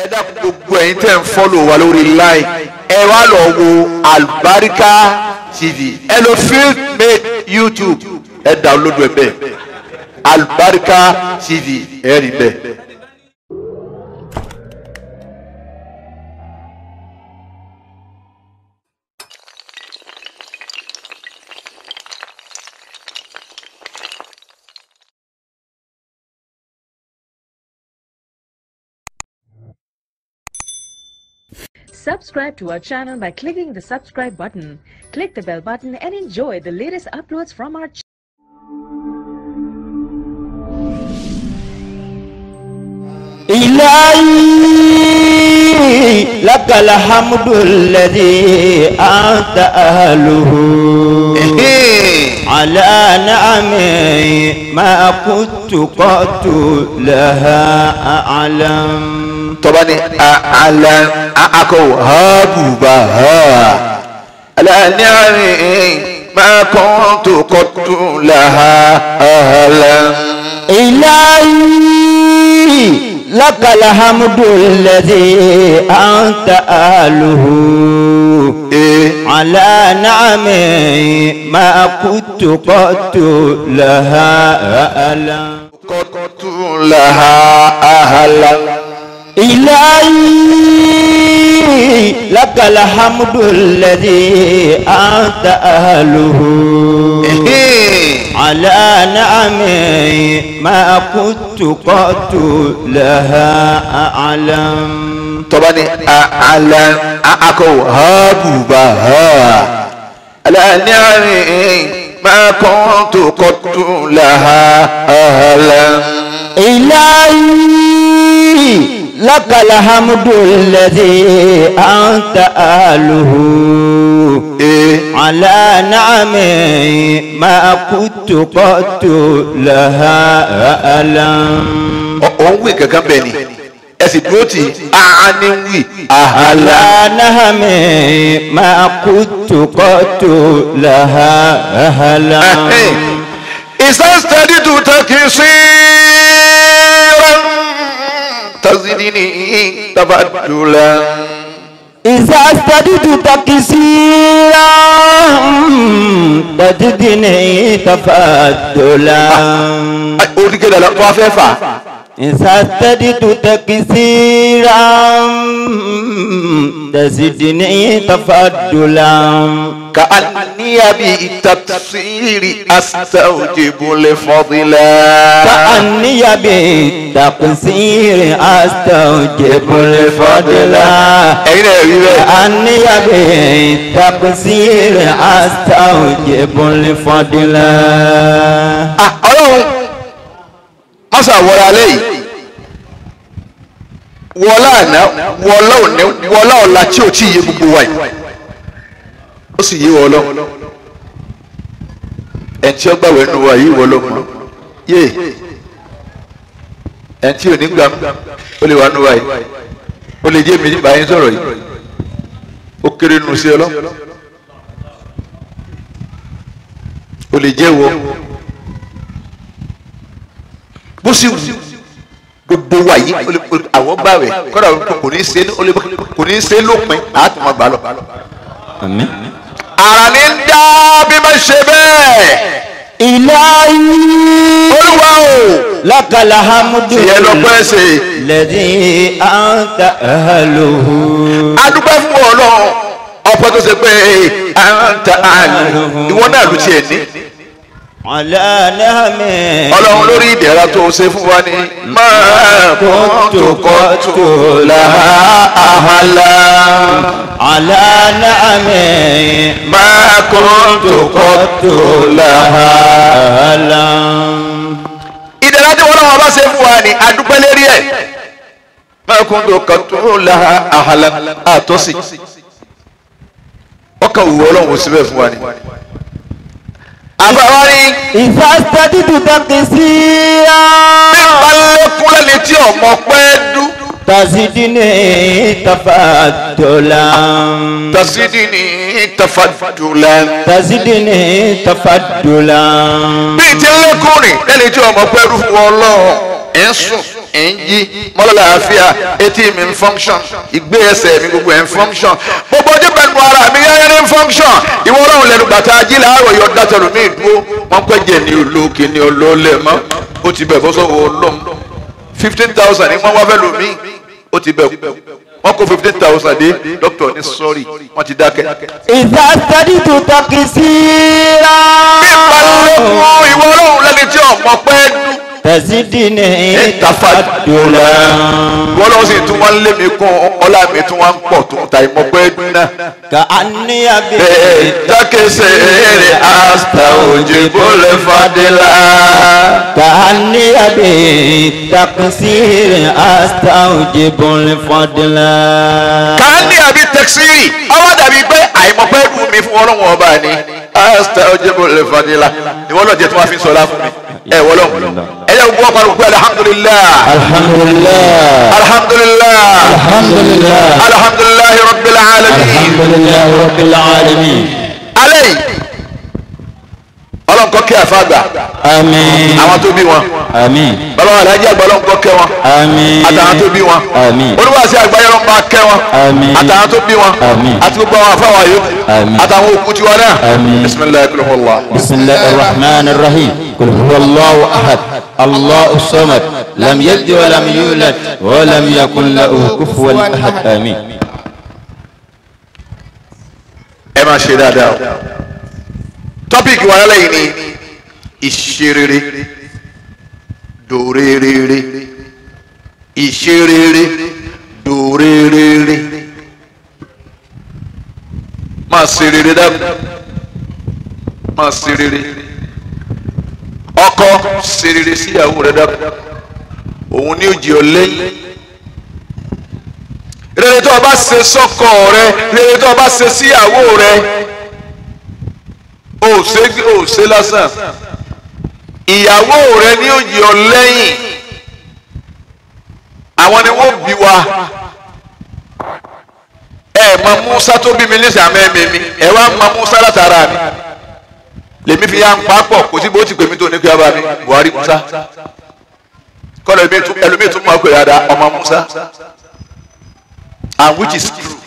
dákun gbogbo ẹ̀yin tẹ́ ń fọ́lò wa lórí line ẹ wá lọ wo Albarika TV ẹ lọ field made YouTube ẹ download ẹ bẹ́ẹ̀ Albarika TV ẹ rí bẹ́ẹ̀. Subscribe to our channel by clicking the subscribe button. Click the bell button and enjoy the latest uploads from our channel. إلهي لك الحمد الذي أنت أهله على نعمي ما كنت قط لها أعلم tọ́ba ní àlà akọ hábùbà ha aláàní àárín máa kàn tó kọ́tù làhà àhàlà. إلهي لك الحمد الذي أنت أهله على نعمي ما كنت قط لها أعلم kọ́tù làhà àhàlà. إلهي لك الحمد الذي أنت أهله على نعمي ما كنت قط لها أعلم tọ́ba ní àlà akọ hábùbà ha aláàní àárín máa kàn tó kọ́tù làhà àhàlà. إلهي لك الحمد الذي أنت أهله على نعمي ما كنت قط لها أعلم òun wí kankan bẹ́ẹ̀ ni ẹ sì dúró tì í àání wí àhàlà. على نعمي ما كنت قط لها أعلم ìsàstàdì tó tàkì sí rán tazidini tabadula. إذا استدت تكسيرا تجدني تفضلا oríkè dàda wọ́n fẹ́ fà. إذا استدت تكسيرا تزدني تفضلا ka aniya bi tafsiri astawjibu le fadila. كأني بالتقصير أستوجب الفضلا ẹ̀yin náà rí bẹ́ẹ̀. كأني بالتقصير أستوجب الفضلا Ah, ọlọ́run mọ́sá wọlé alẹ́ yìí wọlá àná wọlá òní wọlá ọ̀la tí ò tí ì yé gbogbo wa yìí ó sì yé wọlọ́ ẹ̀ tí ó gbàwé nu wa yìí wọlọ́ yé ẹ̀ tí ò ní gbà ó lè wà nu wa yìí ó lè jẹ́ mi nípa yín sọ̀rọ̀ yìí ó kéré nu sí ọlọ́ ó lè jẹ́ wọ bó sì wù gbogbo wa yìí ó lè- ó lè- àwọn bá rẹ̀ kọ́dà kò ní í ṣe ó lè- kò ní í ṣe lópin àtúmọ̀ gbà lọ. آمين ara ní ń dá bí má ṣe bẹ́ẹ̀ إلهي olúwa o لك الحمد ìyẹn lọ pẹ́ ṣe الذي أنت أهله adúpẹ́ fún ọlọ́run ọ̀pọ̀ tó ṣe pé à ń ta àlù ìwọ náà ló tiẹ̀ ní على نعمه ọlọ́run lórí ìdẹ̀ra tó ṣe fún wa ní máa kóńtò kóńtò làhà àhàlà على نعمه máa kóńtò kóńtò làhà. أعلم ìdẹ̀ra tí wọ́n lọ́wọ́ bá ṣe fún wa ní adúpẹ́ lérí ẹ̀ máa kóńtò kóńtò làhà àhàlà àtọ́sí ọkàn òwú ọlọ́run síbẹ̀ fún wa ní. àbáwá ní إذا استدت تقصيرا nípa lẹ́kún lẹ́ni tí ọmọ pẹ́ dú تزدني تفضلا tasidi ní tafadula. تزدني تفضلا bíi ti lẹ́kùn rìn lẹ́ni tí ọmọ pẹ́ dú fún ọlọ́run ẹ̀ ń sùn ẹ̀ ń jí mọ́lọ́lá àfíà etí mi ń function ìgbé ẹsẹ̀ mi gbogbo ẹ̀ ń function gbogbo ojú pẹ̀lú ara mi yẹ́n ní function ìwọ ọlọ́run lẹ́nu gbàtà ají làárọ̀ yọ dátẹ̀lú mi dúró wọ́n pẹ́ jẹ́ ní olókè ní olóòlẹ̀ mọ́ ó ti bẹ̀ bọ́sọ̀ wọ ọlọ́run fifteen thousand ní wọ́n wá fẹ́ lò mí ó ti bẹ̀ wọ́n kó fifteen thousand dé doctor ní sorry wọ́n ti dákẹ́. إذا ازددت تقصيرا ìpalẹ́kùn ìwọ ọlọ́run lẹ́ni tí ọmọ pẹ́ dùn. تزدني tafadula تفضلا wọ́n lọ́wọ́ sì tún wọ́n lé mi kún ọlá mi tún wọ́n ń pọ̀ tó ta ìmọ̀ pẹ́ dùn náà. كأني bẹ́ẹ̀ dákẹ́sẹ̀ rẹ̀ àṣà òjì bọ́lẹ̀ fadìlà. كأني بالتقصير أستوجب الفضل kàánì àbí tẹ̀síìrì ọwọ́ dàbí pé àìmọ̀ pẹ́ dùn mi fún ọlọ́run ọba ni àṣà òjì bọ́lẹ̀ fadìlà ìwọ lọ́ọ̀ jẹ́ tí wọ́n fi sọ̀rọ̀ fún mi ẹ̀ wọ́lọ́ ẹ yẹ gbọ́ pariwo pé alihamudulilayi الحمد لله alihamudulilayi الحمد لله alihamudulilayi rabbil alamin. الحمد لله رب العالمين alẹ́ yìí ọlọ́nkọ́ kí àfàgbà آمين àwọn tó bí wọn آمين bàbá wa alájí àgbà ọlọ́nkọ́ kẹ́ wọn آمين àtàwọn tó bí wọn آمين olúwàsí àgbáyé ọlọ́nkọ́ kẹ́ wọn Àmín. àtàwọn tó bí wọn Àmín. àti gbogbo àwọn afáwọn ayé Àmín. àtàwọn òkú tiwọn náà Àmín. bisimilayi kúlọ̀ wọlá. بسم الله الرحمن الرحيم قل هو الله أحد الله الصمد لم يلد ولم يولد ولم يكن له كفوا أحد آمين ẹ máa ṣe dáadáa o tọ́pìkì wa lálẹ́ yìí ni ìṣerere dòrèrèrè ìṣerere dòrèrèrè máa ṣe rere dákun máa ṣe rere ọkọ ṣe rere síyàwó rẹ dákun òun ni ó jẹ ọ lẹ́yìn rere tó o bá ṣe sọ́kọ rẹ rere tó o bá ṣe síyàwó rẹ o ò ṣe o ò ṣe lásán ìyàwó rẹ ni ó yọ lẹ́yìn àwọn ni wọ́n bí wa ẹ mọ Musa tó bí mi ní sàmẹ́ mi mi ẹ wá mọ Musa látara mi lèmi fi ya ń papọ̀ kò sí bó ti pè mí tó ní kí a bá mi Buhari Musa kọ́lọ̀ ẹlòmíì tún mọ̀ ọ́ pé dáadáa ọmọ Musa and which is true.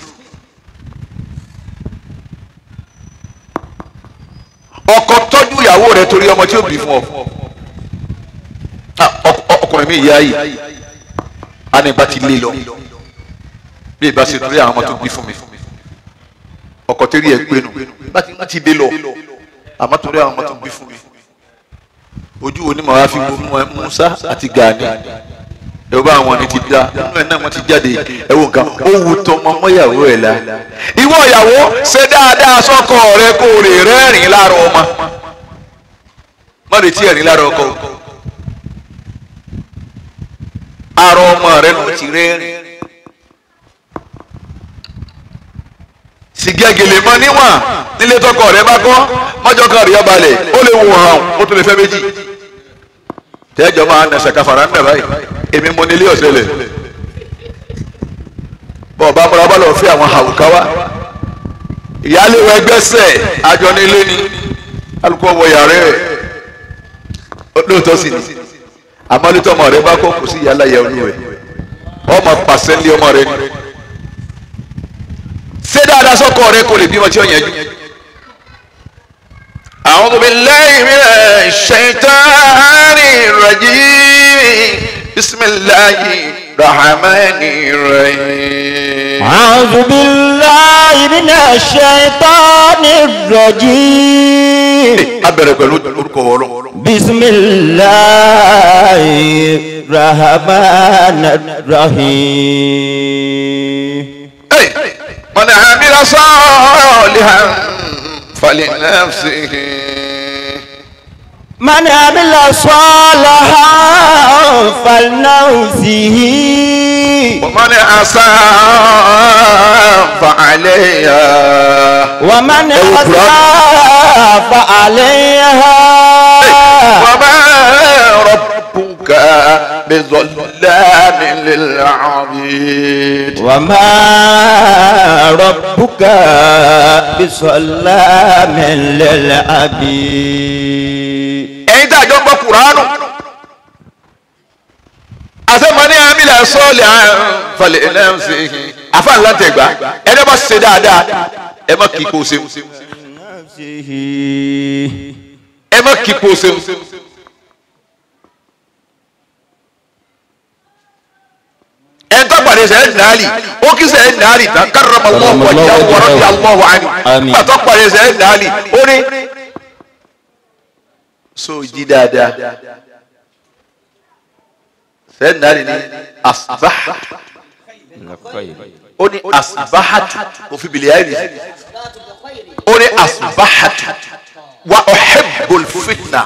ọkọ tọ́jú ìyàwó rẹ̀ torí ọmọ tí ó bí fún ọ Ah, ọk- ọkùnrin mi ìyá yìí a ní bá ti lé lọ bí ìbá ṣe torí àwọn ọmọ tó bí fún mi ọkọ tẹ́rí ẹ̀ pé nù bá ti- bá ti dé lọ àmọ́ torí àwọn ọmọ tó bí fún mi ojú wo ni màá fi gbó Musa àti Gani ẹ bá àwọn ni ti da nínú ẹ náà wọn ti jáde ẹ wo nǹkan ó wu tọmọ mọyàwó ẹ la. ìwọ ìyàwó ṣe dáadáa sọ́kọ rẹ kó o lè rẹ́rìn lára ọmọ má retí ẹ̀rín lára ọkọ o. ara ọmọ rẹ ló ti rẹ́rìn. sìgẹ́gẹ̀lè mọ níwọ̀n nílé tọkọ rẹ bá kọ́ mọ́jọ́ kan rí ọbalẹ̀ ó lè wò hàn ó tún lè fẹ́ méjì tẹ́jọ́ máa nà ṣàkàfàrà ń nà báyìí èmi mo nílé ọ̀sẹ̀ lẹ̀ bọ́ọ̀bá múra bá lọ fi àwọn àwùká wá ìyáálé wa ẹgbẹ́sẹ̀ àjọ nílé ni alùpùpù wọ yàrá ẹ̀ lóòótọ́ sì ni àmọ́ lítọ́ ọmọ rẹ bá kọ́ kò sí ìyálà yẹ olú rẹ̀ ọmọ pàṣẹ ńlẹ̀ ọmọ rẹ ni ṣé dáadáa sọ́kọ rẹ kò lè bímọ tí ó yẹn jù. أعوذ بالله من الشيطان الرجيم بسم الله الرحمن الرحيم أعوذ بالله من الشيطان الرجيم abẹ̀rẹ̀ pẹ̀lú orúkọ ọlọ́run بسم الله الرحمن الرحيم Hey, من عمل صالحا فلنفسه من عمل صالحا فلنفسه ومن أساء فعليها ومن أساء فعليها وما ربك بظلام للعبيد وما ربك بظلام للعبيد ẹ̀yin tí a jọ ń gbọ́ kuranu àṣẹ sọ́ọ̀lì falẹ̀ ẹ̀ náà ṣe àfa ńlá tẹ̀ gbá ẹni bá ṣe dáadáa ẹ má kí kó o ṣeun ẹ má kí kó o ṣeun. ẹ ń tọ́pàdé sẹ́yìn nàálì ó kí sẹ́yìn nàálì tán karramallahu wajhahu wa radiyallahu anhu Àmín. pàtó pàdé sẹ́yìn nàálì ó ní. so jí dáadáa sẹ́yìn nàálì ní asbaha ó ní asbahatu kò fi bìlẹ̀ ayé nìyí ó ní asbahatu wa uhibbul fitna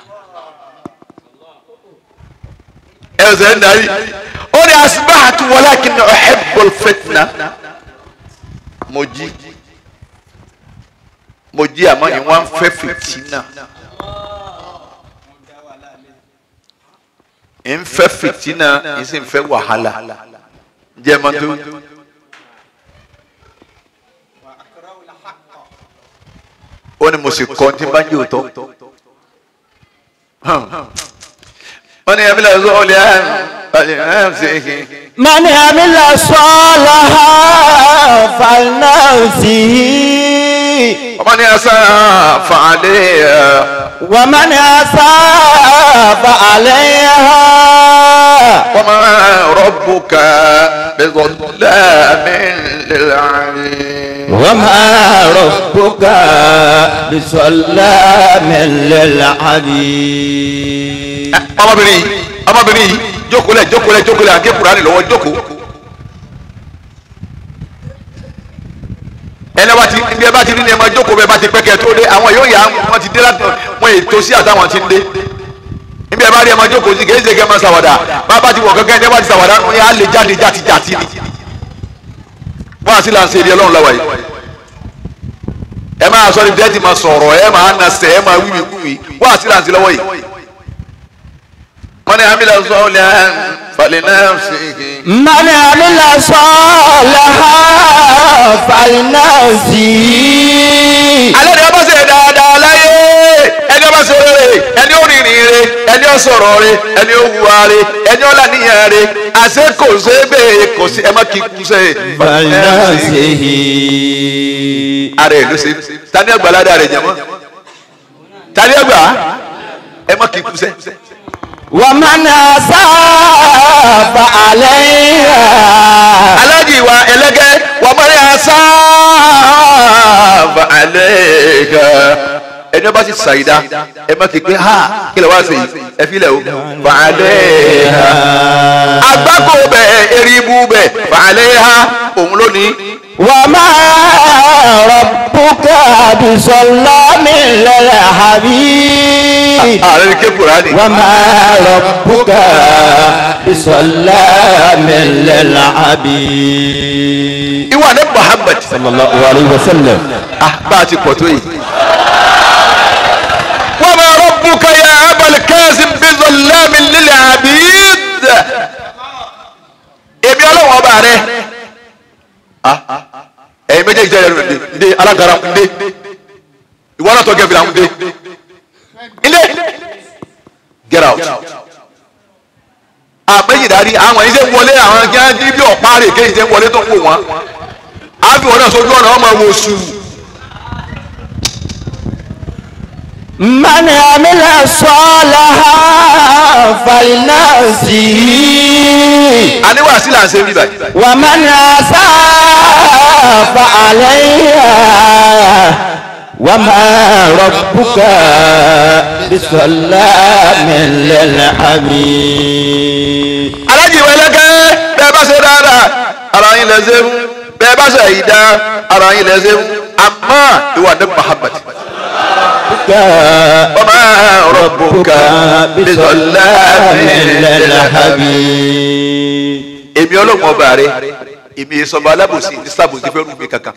ẹ sẹ́yìn nàálì ó ní asbahatu walakin uhibbul fitna mo jí mo jí àmọ́ ni wọ́n fẹ́ fìtínà ń fẹ́ fìtínà ń sì ń fẹ́ wàhálà jẹ́ ma tó ó ní mo sì kọ́ tí bá ń jẹ́ òótọ́ wọ́n ní ẹ̀mí lọ́sọ̀ ọ̀lẹ́ ẹ̀ ṣe é من عمل صالحا فلنفسه ọmọ ní ẹsẹ̀ fàálẹ́ ẹ̀. ومن أساء فعليها وما ربك بظلام للعبيد وما ربك بظلام للعبيد ọmọbìnrin yìí ọmọbìnrin yìí jókòó lẹ jókòó lẹ jókòó lẹ àgé kúránì lọ́wọ́ jókòó ẹni bá ti ní ẹ bá ti rí ni ẹ máa jókòó bẹ́ẹ̀ bá ti pẹkẹ tó dé àwọn yóò yà wọn ti dé láti wọn ètò sí àtàwọn ti ń dé níbi ẹ bá rí ẹ máa jókòó sí kìí ṣe kẹ máa ṣàwàdà bá bá ti wọ kankan ẹ bá ti ṣàwàdà wọn yà á lè jáde játi játi ni wọn àti là ń ṣe èdè Ọlọ́run lọ́wọ́ yìí ẹ máa sọ ní bẹ́ẹ̀ ti máa sọ̀rọ̀ ẹ máa nasẹ̀ ẹ máa wíwì kúwì wọn àti là ń ṣe lọ́wọ́ yìí wọ́n ní amílẹ̀ sọ́ọ̀lì falẹ̀ náà ṣe é. من عمل صالحا فلنفسه alẹ́ ni wọ́n bá ṣe dáadáa láyé ẹni wọ́n bá ṣe rere ẹni ó rìnrìn re ẹni ó sọ̀rọ̀ re ẹni ó wùwà re ẹni ó lànìyàn re àṣẹ kò ṣe é bẹ́ẹ̀ kò sí ẹ má kí kú ṣe. فلنفسه ara ẹ̀ ló ṣe tani ẹgbàá ládàá rẹ̀ jẹ̀mọ́ tani ẹgbàá ẹ má kí kú ṣe. ومن أساء فعليها alájì wa ẹlẹ́gẹ́ wà mọ́ ní asá alẹ́ kan ẹni ọba ti ṣàyídá ẹ má ti pé ha kí lè wá sí ẹ fi lẹ̀ o fàálẹ́ ha agbáko bẹ eribu bẹ fàálẹ́ ha òun lónìí وما ربك بظلام للعبيد ààrẹ ní kékeré ni وما ربك بظلام للعبيد ìwà ní Muhammad صلى الله عليه وسلم ah bá a ti pọ̀ tó yìí. wa ma rabbuka ya Abal Qasim bi zallamin lil abid. èmi ọlọ́wọ́n ọba rẹ. ẹ̀yin méjèèjì jẹ́ ẹ̀rọ ǹdẹ ǹdẹ alágara ǹdẹ ìwọ náà tọ́ gẹ̀ẹ́fìlà ǹdẹ ǹdẹ get out. àmẹ́yìn dárí àwọn yìí ṣe ń wọlé àwọn kí wọ́n bí ọ̀pá rè kéyìí ṣe ń wọlé tó ń wò wọ́n. àbí wọn náà sojú ọ̀nà ọmọ wo sùn. من عمل صالحا فلنفسه àníwá sí là ń ṣe bí báyìí. ومن أساء فعليها وما ربك بظلام للعبيد alájì ìwé ẹlẹ́gẹ́ bẹ́ẹ̀ bá ṣe dáadáa ara yín lẹ ṣe mú bẹ́ẹ̀ bá ṣe ìdá ara yín lẹ ṣe mú àmọ́ ìwà ní Muhammad ọmọ rabbuka bizallamin lil abid. èmi ọlọ́run ọba rẹ èmi ìsọba alábòsí ní sábòsí fẹ́ rú mi kankan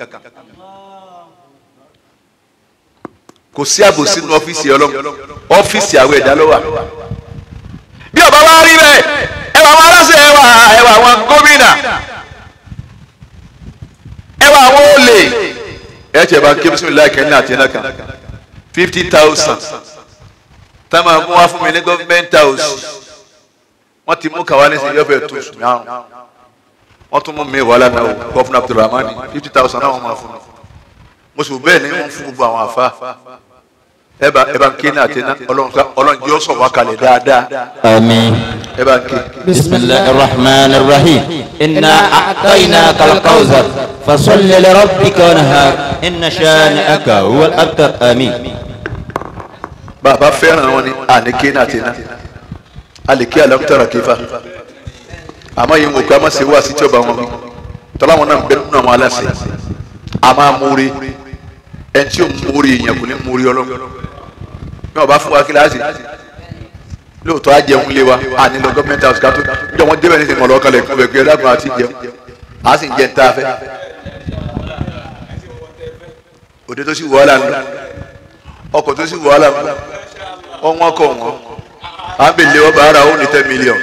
kò sí àbòsí nínú ọ́fíìsì ọlọ́run ọ́fíìsì àwọn ẹ̀dá ló wà bí ọba wa rí bẹ́ẹ̀ ẹwà àwọn aláṣẹ ẹwà ẹwà àwọn gómìnà ẹwà àwọn olè ẹ tiẹ̀ bá ń ké bisimilayi kẹ́ni àti ẹ̀nà kan fifty thousand tá a máa mú wá fún mi ní government house wọ́n ti mú kàwá ní sèyí ọ̀fẹ́ tó sùn márùn wọ́n tún mú mi wà lánàá o gọ́fúnà abdulrahman fifty thousand náà wọ́n máa fún un mo sì bẹ́ẹ̀ ni wọ́n fún gbogbo àwọn àfa ẹ bá ẹ bá ń ké ní àtẹná ọlọ́run ká ọlọ́run jẹ́ ọ̀sọ̀ wá kalẹ̀ dáadáa آمين ẹ bá ń ké. بسم الله الرحمن الرحيم إنا أعطيناك الكوثر فصل لربك وانهار إن شانئك هو الأبتر آمين bàbá fẹ́ràn wọn ni àníké ní àtẹná àlèké alámútàrà kéfà àmọ́ yìí ń wò pé a máa ṣe wá sí tí ọba wọn bí tọ́lá wọn náà ń bẹ nínú àwọn aláṣẹ a máa múre ẹni tí ò ń múre èèyàn kò ní múre ọlọ́run bí wọn bá fún wa kíláàsì lóòótọ́ á jẹun lé wa a nílò gọ́ọ̀mẹ̀ntì house kátó níjọ́ wọn débẹ̀ ní ti mọ̀lọ́ kalẹ̀ kún bẹ̀ pé ẹ̀dá kan àti jẹun a sì ń jẹ tá a fẹ́ òde tó sì wàhálà ń lọ ọkọ̀ tó sì wàhálà ń lọ ọ̀wọ́n kọ̀ wọ́n à ń bèlè ọba ara ó ní ten million.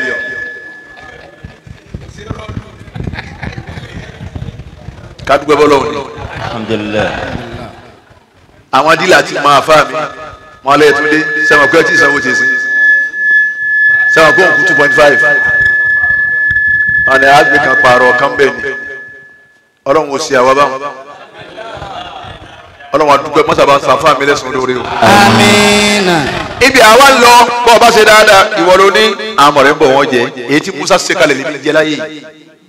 kádùgbẹ́ bọ́lọ̀ òní الحمد لله àwọn dílà ti máa fà mí wọn lè tún dé sẹ́wọ̀n pé ọtí ìsanwó ti sìn sẹ́wọ̀n pé òǹkú two point five wọn ni àgbẹ̀ kan pààrọ̀ kan bẹ́ẹ̀ ni ọlọ́run ò sí àwa báwọn ọlọ́run àdúgbò mọ́sàbá sàfà mi lẹ́sùn lórí o. Amina. ibi àwa ń lọ bọ́ ọba ṣe dáadáa ìwọ ló ní àwọn ọ̀rẹ́ ń bọ̀ wọ́n jẹ èyí tí Musa ṣe kalẹ̀ níbi jẹ láyé yìí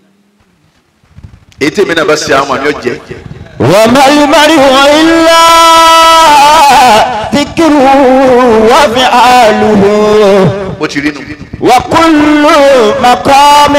èyí tí èmi náà bá ṣe àwọn àmì ọ̀jẹ̀ وما المرء إلا ذكر وفعاله ó ti rí nu. وكل مقام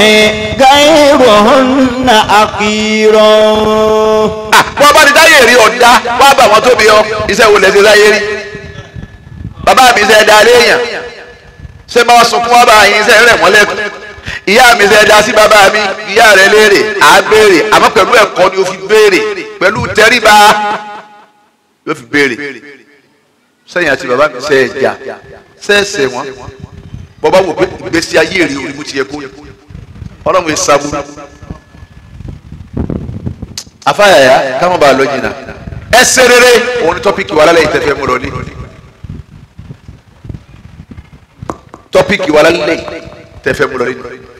غيرهن أخير bọ́ bá ti dáyé rí ọ̀dá wá bá wọn tóbi ọ iṣẹ́ wo lẹ ṣe dáyé rí bàbá mi ṣe dá léèyàn ṣé máa sunkún wá bá yín ṣe rẹ̀ wọ́n lẹ́kùn ìyá mi ṣe dá sí bàbá mi ìyá rẹ̀ léèrè à á béèrè àmọ́ pẹ̀lú ẹ̀kọ́ ni ó fi béèrè pẹ̀lú tẹríba ló fi béèrè sẹ́yìn àti bàbá mi ṣe ẹ̀jà ṣẹ́ẹ̀ṣẹ̀ wọn bọ́bá wò pé ìgbésí ayé rí orí mu ti yẹ kó ọlọ́run ẹ̀ sábúrú afáyàyà káwọn bá lọ jìnnà ẹsẹ rere òun ni tọpíkì wà lálẹ́ ìtẹfẹ mú lọ ní tọpíkì wà lálẹ́ ìtẹfẹ mú lọ ní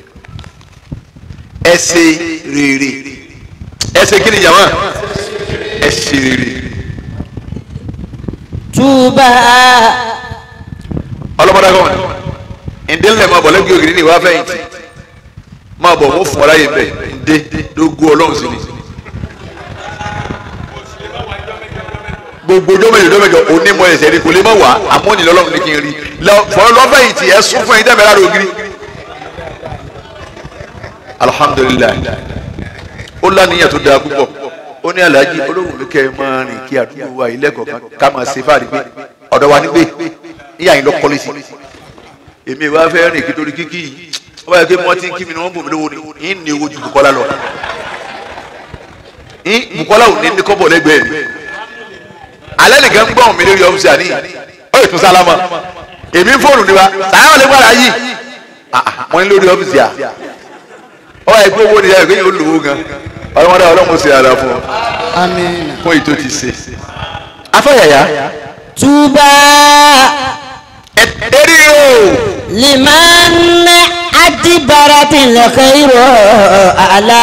ẹsẹ rere ẹsẹ kí ni jàmá ẹsẹ rere توبى ọlọmọdé kọ́ wọn ǹdẹ́ máa bọ̀ lẹ́gbẹ̀ẹ́ ògiri ní ìwà fẹ̀yìntì máa bọ̀ wọ́n fún ọ láyé bẹ́ẹ̀ ǹdẹ́ lógún ọlọ́run sí ni. gbogbo dọ́mẹ̀jọ dọ́mẹ̀jọ onímọ̀ ẹ̀sẹ̀ ni kò lè má wà àmọ́ ní lọ́lọ́run ní kí n rí fọlọ́ lọ́fẹ̀yìntì ẹ̀ sún fún ẹ̀yin tẹ́fẹ̀ẹ́ lára ògiri. alhamdulilayi ó lánìyàn tó dáa púpọ̀ ó ní alhaji olóhùn mi kẹ́ ẹ máa rìn kí àdúgbò wa ilé kọ̀ọ̀kan ká máa ṣe fáàrí pé ọ̀dọ̀ wa nígbè níyà yín lọ kọ́lé sí èmi ìwà fẹ́ rìn kí torí kíkì yìí ó bá yẹ kí wọ́n ti ń kí mi ni wọ́n bò mí lówó ni yín ní owó ju Bùkọ́lá lọ yín Bùkọ́lá ò ní ní kọ́bọ̀ lẹ́gbẹ̀ẹ́ mi alẹ́ nìkan ń gbọ́n mi lórí ọ́fíìsì àní ó yẹ tún sálámà èmi ń fóònù níwa sàyà lè gbára yìí wọ́n ní lórí ọ́fíìsì à ó wà pé owó ni yàrá ìgbéyàwó lówó gan ọlọ́mọdé ọlọ́mọ sì ara fún ọ Amina. fún èyí tó ti ṣe afẹ́yàyà توبى eré o لمن أدبرت الخير على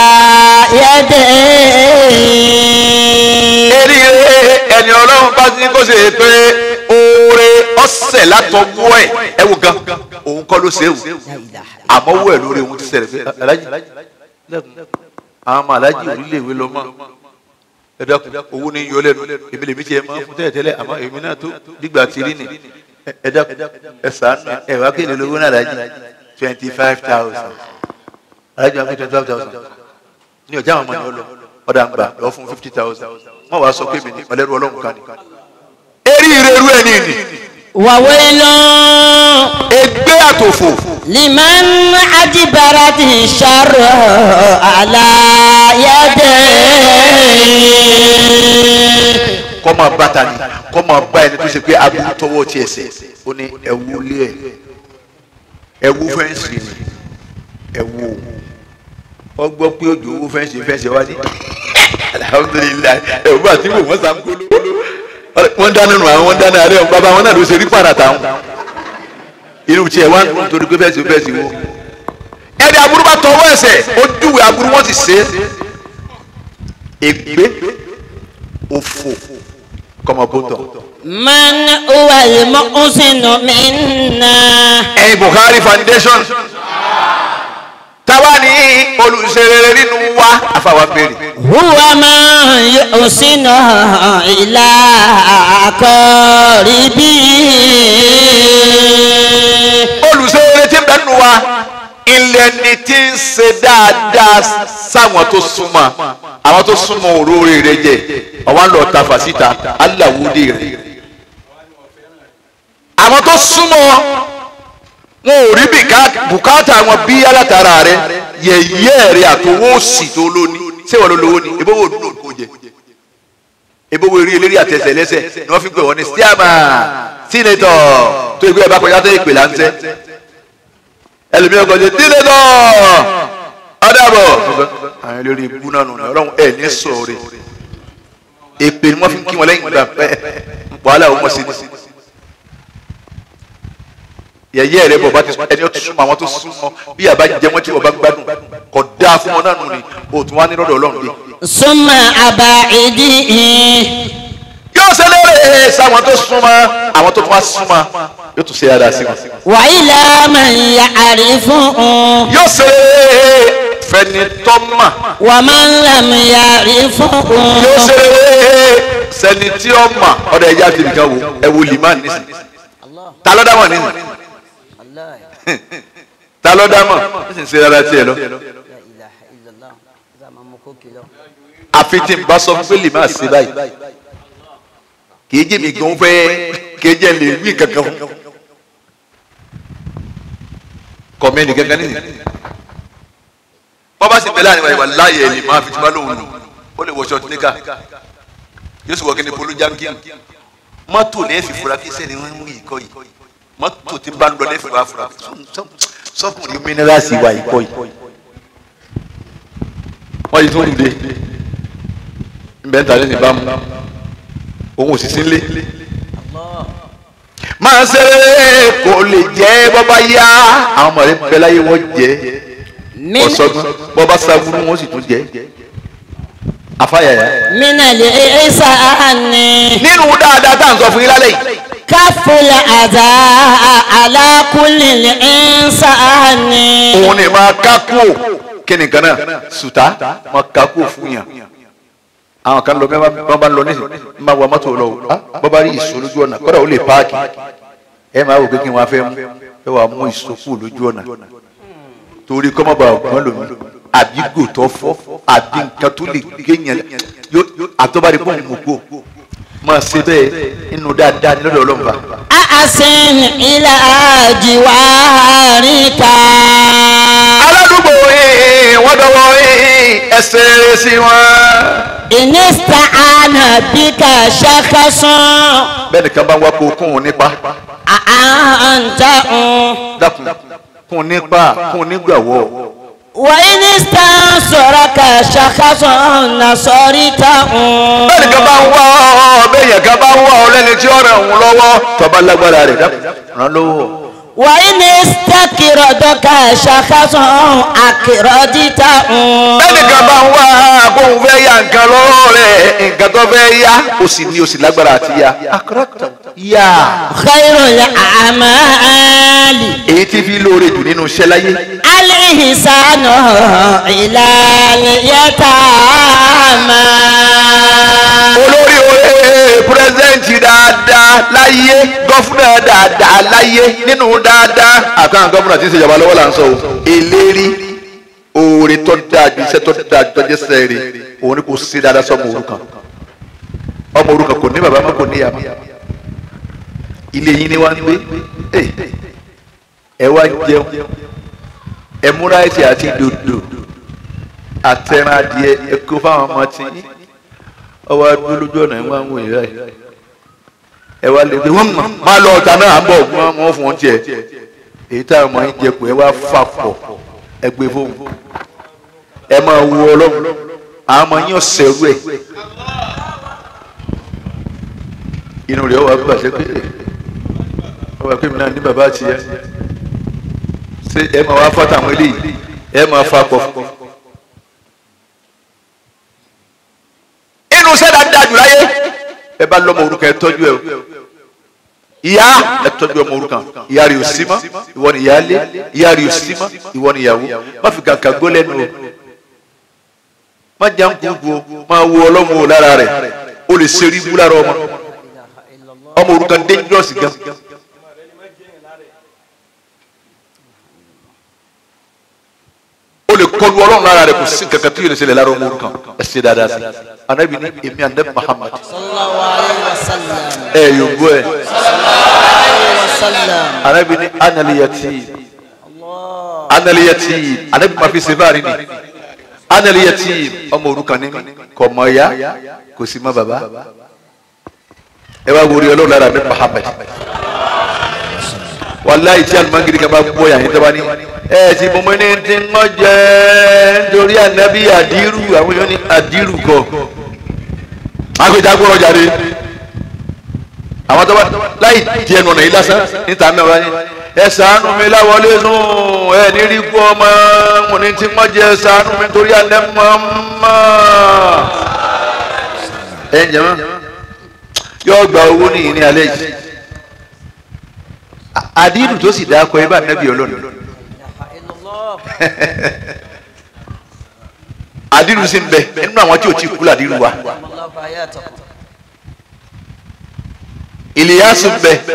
يديه eré ẹni ọlọ́run bá ní kó ṣe pé oore ọ̀sẹ̀ látọwọ́ ẹ̀ ẹ wò gan òun kọ́ ló ṣe é wò àmọ́ wọ́ ẹ̀ lórí òun ti ṣẹlẹ̀ pé alájì lẹ́kùn àwọn ọmọ alájì orílẹ̀ ìwé lọ́mọ ẹ dákun owó ní yọ lẹ́nu èmi lèmi tiẹ̀ máa ń fún tẹ́lẹ̀ tẹ́lẹ̀ àmọ́ èmi náà tó dìgbà tí rí ni ẹ dákun ẹ sàánú ẹ wá kéde lówó náà alájì twenty five thousand alájì wá pé twenty five thousand ní ọjà àwọn ọmọ yẹn lọ ọ̀dà ń gbà lọ fún fifty thousand wọ́n wàá sọ pé mi ní ọlẹ́rú ọlọ́run kan ní. eré ìrẹ́rú ẹ̀ ní ìní وويل ẹgbẹ́ àtòfò لمن أدبرت الشر على يديه kọ́ máa bá ta ni kọ́ máa bá ẹni tó ṣe pé aburú tọwọ́ ti ẹsẹ̀ ó ní ẹ̀wù lé ẹ̀ ẹ̀wù fẹ́ǹsì ni ẹ̀wù ọ gbọ́ pé òjò owó fẹ́ǹsì fẹ́ǹsì wá ní alhamdulilayi ẹ̀wù àti ìwò wọ́n sàn kóló wọ́n dáná nù àwọn wọ́n dáná rẹ̀ bàbá wọn náà ló ṣe rí pàrà táwọn inú tiẹ̀ wá nítorí pé bẹ́ẹ̀ sì bẹ́ẹ̀ sì wo ẹni aburú bá tọwọ́ ẹsẹ̀ ó júwe aburú wọn ti ṣe é ègbé òfò kọmọbótọ. من هو المحسن منا ẹyin Buhari foundation táwa ní olùṣèré nínú wa àfàwọn béèrè. هو من يحسن إلى قريبه olùṣèré tí ń bẹ nínú wa ilẹ̀ ni tí ń ṣe dáadáa sáwọn tó súnmọ́ àwọn tó súnmọ́ òróore rẹ jẹ àwọn lọ ta fàṣítà aláwòdì rẹ àwọn tó súnmọ́ wọn ò rí bìká- bùkátà wọn bí alátara rẹ yẹ̀yẹ́ rẹ àtọwọ́ òsì tó lóní ṣé wọn ló lówó ni ebó wo dúró kó jẹ ebó wo eré eléré àtẹsẹ̀ lẹ́sẹ̀ ni wọ́n fi pè wọ́n ní stiama sínétọ̀ tó ìgbé ẹ̀ bá kọjá tó ìpè láńtẹ́ ẹlòmíràn kọjá sínétọ̀ ọ̀dàbọ̀ àwọn eléré ibú náà nù ọlọ́run ẹ̀ ní sọ̀rọ̀ èpè ni wọ́n fi ń kí wọn lẹ́yìn ìgbà pẹ́ wàhálà wọn sí ni yẹyẹ rẹ bọ bá ti sọ ẹni ó ti súnmọ́ àwọn tó súnmọ́ bí àbá jẹ wọn tí wọn bá ń gbádùn kò dáa fún wọn náà nù ni o tún wá ní lọ́dọ̀ Ọlọ́run dé. ثم أبعده yóò ṣe lóore sáwọn tó súnmọ́ àwọn tó tún wá súnmọ́ yóò tún ṣe dáadáa sí wọn. وإلى من يعرفه yóò ṣe lóore fẹni tọ́mà ومن لم يعرفه yóò ṣe lóore sẹni tí ó mà ọ̀dọ̀ ẹja ti nìkan wo ẹ wo limán nísìn ta ló dá mọ̀ nísìn ta ló dá mọ̀ nísìn ṣe dáadáa tiẹ̀ lọ. àfi tí n bá sọ fún pé lè máa ṣe báyìí kì í jẹ́ mi gan fẹ́ kì í jẹ́ lè wí kankan fún kọ̀mẹ́nì kankan nìyí bọ́bá sì bẹ̀rẹ̀ àníwá ìwà láàyè ẹ̀ lè máa fi tí wọ́n lòun lò ó lè wọ ṣọ́ọ̀tì níkà yóò sì wọ kí ni polo jankin mọ́tò ní ẹ̀fì fura kí sẹ́ni wọ́n ń wí ìkọ́ yìí mọ́tò tí bá ń lọ ní ẹ̀fì wá fura sọ́kùnrin mínírààsì wà ìkọ́ yìí wọ́n yìí tó ń de nbẹ ń ta lẹ́sìn bá mu òun ò sì sí nlé. máa ń ṣeré kò lè jẹ́ bọ́bá yá àwọn ọmọ rẹ̀ bẹ́ẹ̀ láyé wọ́n jẹ́ من ọ̀sọ́gbọ́n bọ́bá sábúrú wọ́n sì tún jẹ́ afáyàyà. من الإحسان nínú dáadáa tá à ń sọ fún yín lálẹ́ yìí كف الأذى على كل الإنسان òun ni máa kákó kí ni kan náà sùtá máa kákó fún yàn àwọn kan lọ bẹ́ẹ̀ bá ń lọ nísìnyí ń bá wa mọ́tò lọ o ah bọ́bá rí ìṣó lójú ọ̀nà kọ́dà ó lè páàkì ẹ máa wò pé kí n wá fẹ́ mú ẹ wàá mú ìṣó kù lójú ọ̀nà torí kọ́mọ́bà ọ̀gbọ́n lomi àbí gòtọ́ fọ́ àbí nǹkan tó lè géèyàn yóò àtọ́bárí pọ̀ mú kó máa ṣe bẹ́ẹ̀ inú dáadáa ní lọ́dọ̀ ọlọ́mùbá. أحسن إلى جوارك aládùúgbò yìí wọ́n dọ̀wọ́ yìí ẹsẹ̀ rẹ̀ sí wọn. إن استعان بك شخص bẹ́ẹ̀ nìkan bá ń wá kó kún un nípa أأنت dákun kún un nípa kún un nígbàwọ́. وإن استنصرك شخص نصرته bẹ́ẹ̀ nìkan bá ń wá ọ bẹ́ẹ̀ yẹn kan bá ń wá ọ lẹ́ni tí ó rẹ̀ ń lọ́wọ́ tọ́ba lágbára rẹ̀ dákun ràn lọ́wọ́. وإن استكردك شخص أكردته bẹ́ẹ̀ nìkan bá ń wá kóun fẹ́ ya nǹkan lọ́wọ́ rẹ̀ nǹkan tó fẹ́ yá o sì ní o sì lágbára àti yá. yá خير الأعمال èyí tí fi lóore jù nínú iṣẹ́ láyé. الإحسان إلى اليتامى olórí oore pírẹsidẹ́ǹtì dáadáa láyé gọ́fúnà dáadáa láyé nínú dáadáa. àkàrà gọ́fúnà tí ń ṣèjọba lọ́wọ́ là ń sọ o. eléri oore tó dáa ju iṣẹ́ tó dáa ju tọ́jú sẹ́ẹ̀rì òun ni kò sí dáadáa sọ́mọ òrukàn ọmọ òrukàn kò ní bàbá mọ́ kò ní ìyá mọ́ ilé yín ni wọ́n ń gbé Eh, ẹ wá jẹun ẹ múra ẹsẹ̀ àti dòdò àtẹ̀ràn adìẹ ẹ kó fáwọn ọmọ tí yín ọwọ́ adúlọ́ lójú ọ̀nà ẹ̀ máa ń wò yín báyìí ẹ wá lè gbé wọn mọ máa lọ ọ̀tá náà à ń bọ̀ wọn wọn fún wọn tiẹ̀ èyí táwọn ọmọ yín jẹ kù ẹ wá fà pọ̀ ẹ gbé fóun ẹ máa wo ọlọ́run àwọn ọmọ yín ọ̀sẹ̀ rú ẹ̀ inú rẹ̀ wà bàjẹ́ pé ọwọ́ pé mi náà ní bàbá àti ìyá ṣé ẹ máa wá fọ́tà àwọn eléyìí ẹ máa fa pọ̀ inú sẹ́dá dájú láyé ẹ bá lọ́mọ orúkọ ẹ tọ́jú ẹ o ìyá ẹ tọ́jú ọmọ òrukàn ìyá rẹ̀ ò sí mọ́ ìwọ ni ìyá lé ìyá rẹ̀ ò sí mọ́ ìwọ ni ìyàwó má fi kàkà gbó lẹ́nu o má jà ń kúkú o má wo ọlọ́mọ o lára rẹ̀ o lè ṣe ríbu lára ọmọ ọmọ òrukàn dangerous gan. o lè kọlu ọlọ́run lára rẹ̀ kò sí kankan tí yóò lè ṣẹlẹ̀ lára ọmọ òrukàn ẹ ṣe dáadáa sí anabi ni èmi anabi Muhammad sallallahu alayhi wa sallam ẹ yóò gbọ́ ẹ alayhi wa sallam anabi ni analiyati analiyati anabi ma fi ṣe báyìí ni analiyati ọmọ òrukàn ni mí kò mọ ya kò sí mọ bàbá ẹ wá wòrí ọlọ́run lára mi Muhammad wàláyé tí alimangiri kan bá gbọ́ yàn yín tó bá ní ẹ ti mọ mọ ní ti ń jẹ nítorí anabi adiru àwọn yóò ní adiru kọ agbẹjagbọrọ jáde àwọn tó bá láì di ẹnu ọ̀nà yìí lásán níta mi ọ̀rọ̀ yẹn ẹ ṣàánú mi láwọlé sùn ẹ nírí kú ọmọ mo ní tí wọ́n jẹ ẹ ṣàánú mi torí alẹ́ mọ́ mọ́ ẹ ń jẹ mọ́ yóò gba owó ní ìní alẹ́ yìí àdínù tó sì dáa kọ ẹ bá nẹ́bí ọlọ́run àdínù sì ń bẹ nínú àwọn tí ò tí kú làdínù wa ìlíyàsù ń bẹ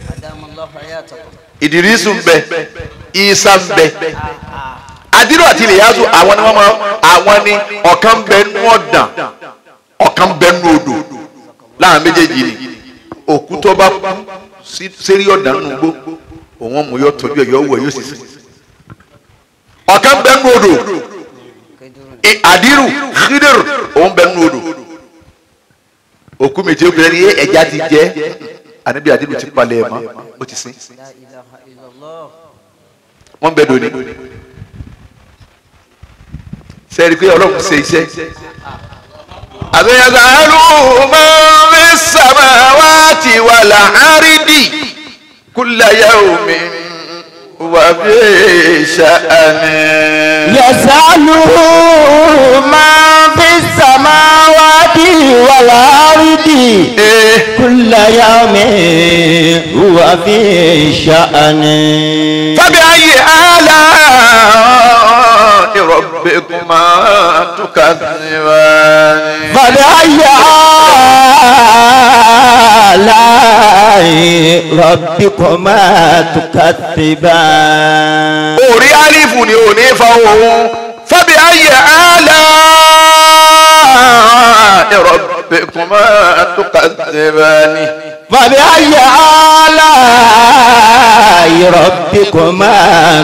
ìdírísù ń bẹ ìsà ń bẹ àdínù àti ìlíyàsù àwọn ni wọn máa àwọn ni ọ̀kan bẹ nú ọ̀dàn ọ̀kan bẹ nú odò láàrin méjèèjì ni òkú tó bá kú sérí ọ̀dàn nù gbó òun mú yọ tọ́jú ẹ̀ yọ wọ̀ yóò sì sìn ọ̀kan bẹ nú odò àdírù khidir òun bẹ nú odò òkú méje obìnrin ní ẹja ti jẹ àníbi àdínú ti palẹ̀ ẹ̀ mọ́ ó ti sin wọ́n bẹ dòní sẹ́ẹ̀rì pé ọlọ́run ṣe iṣẹ́ àbẹ̀yẹ̀sà ẹlú máa ń fi samawati wal ardi kulla yawmin wa fi sha'ani. يسأله من في السماوات والأرض كل يوم هو في شأن فبأي آلاء ربكما تكذبان فبأي آلاء ربكما تكذبان orí alifu ni ò ní fa òun فبأي آلاء ربكما تكذبان فبأي آلاء ربكما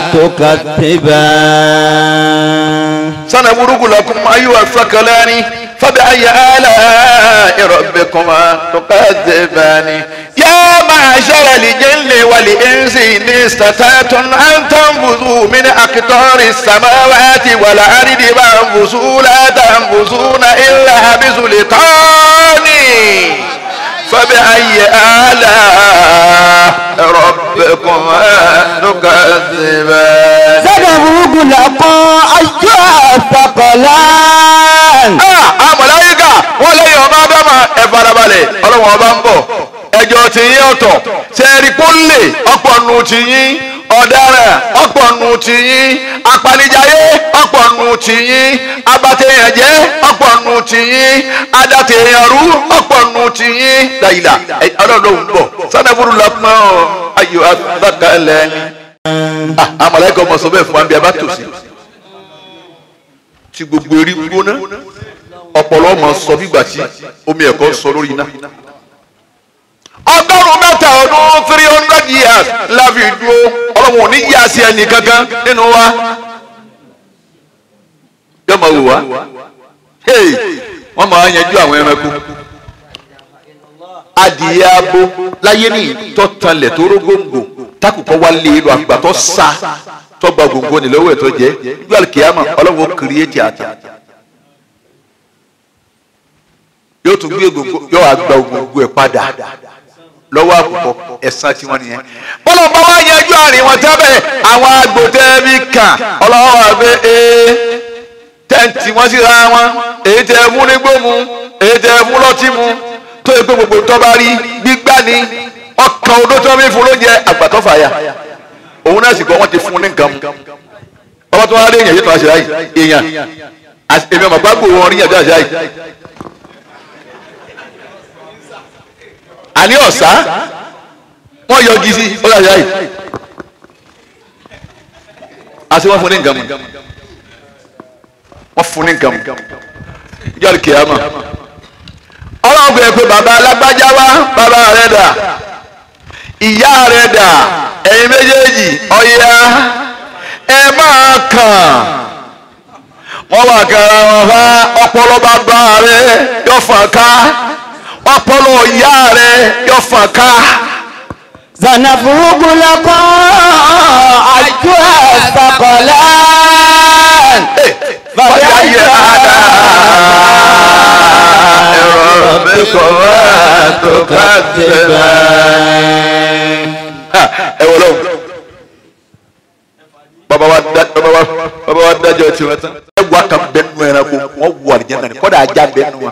تكذبان سنبرق لكم أيها الثقلان فبأي آلاء ربكما تكذبان يا معشر الجن والإنس إن استطعتم أن تنفذوا من أقطار السماوات والأرض فانفذوا لا تنفذون إلا بسلطان فبأي آلاء ربكما تكذبان سنبرق لكم أيها الثقلان Ah, àwọn mọ̀láyíkà wọ́n lẹ́yìn ọba abẹ́mà ẹ farabalẹ̀ ọlọ́wọ́n ọba ń bọ̀ ẹjọ́ ti yín ọ̀tọ̀ sẹ́ẹ̀rì pọ́nlé ọ̀pọ̀ nù ti yín ọ̀daràn ọ̀pọ̀ nù ti yín apanijayé ọ̀pọ̀ nù ti yín abatẹ̀yànjẹ́ ọ̀pọ̀ nù ti yín adatẹ̀yànrú ọ̀pọ̀ nù ti yín dàyìlà ọlọ́run ń bọ̀ sanaburu lọ́pọ̀ ayò abakalẹ̀ ni. Ah, àwọn mọ̀láyíkà ọmọ sọ bẹ́ẹ̀ fún wa bí a bá tòsí tí gbogbo erí gbóná ọpọlọ ọmọ sọ bígbà tí omi ẹ̀kọ́ sọ lórí iná. ọgọ́rùn-ún mẹ́ta ọdún three hundred years la fi dúró ọlọ́run ò ní yí àṣẹ ẹnì kankan nínú wa. yóò máa wò wá hey wọ́n máa yanjú àwọn ẹranko. adìyẹ abo láyé ní ìtọ́tanlẹ̀ tó rógóńgò takùkọ wá lé e lọ àgbà tó sa tọgbà gbòǹgbò ní lọ́wọ́ ẹ̀ tó jẹ́ nígbà kìámà ọlọ́run ó kírìẹ́tì àtà yóò tún gbé gbòǹgbò yóò wá gba gbòǹgbò ẹ̀ padà lọ́wọ́ àkùkọ ẹ̀sán tí wọ́n nìyẹn. bọ́lá bá wá yanjú àárín wọn tẹ́bẹ̀ àwọn agbòtẹ́ bí kàn ọlọ́wọ́ wà pé ee tẹ́ǹtì wọ́n sì ra wọn èyí tẹ́ mú nígbó mu èyí tẹ́ mú lọ́tí mu tó yẹ pé gbogbo tó bá rí gbígbá ni ọkàn odó tó ń fún lóúnjẹ àgbàtọ́ fàyà òun náà sì gbọ́ wọ́n ti fún ní nǹkan mu ọba tó wá rí èèyàn yìí tó wá ṣe láyì èèyàn èmi ọmọ gbàgbó wọn rí èèyàn tó wá ṣe láyì. àní ọ̀sá wọ́n yọ gidi ó yà yá yìí àti wọ́n fún ní nǹkan mu wọ́n fún ní nǹkan mu yọ̀rì kìámà ọlọ́run bẹ̀rẹ̀ pé bàbá alágbájá wá bàbá rẹ̀ dà ìyá rẹ̀ dà ẹ̀yin méjèèjì ọ̀yà ẹ máa kàn wọ́n wà kára wọn bá ọpọlọ bàbá rẹ̀ yọ̀ fà ká ọpọlọ ìyá rẹ yóò fọn ká. سنفرغ لكم أيها الثقلان فبأي آلاء ربكما تكذبان. ẹ wọ lọ́wọ́ bàbá wa da bàbá wa bàbá wa dájọ́ tiwọn tán. ẹ wà kàn bẹ́ẹ̀ nù ẹranko wọ́n wù àlìjẹ́ náà ni kọ́dà ajá bẹ́ẹ̀ nù wọn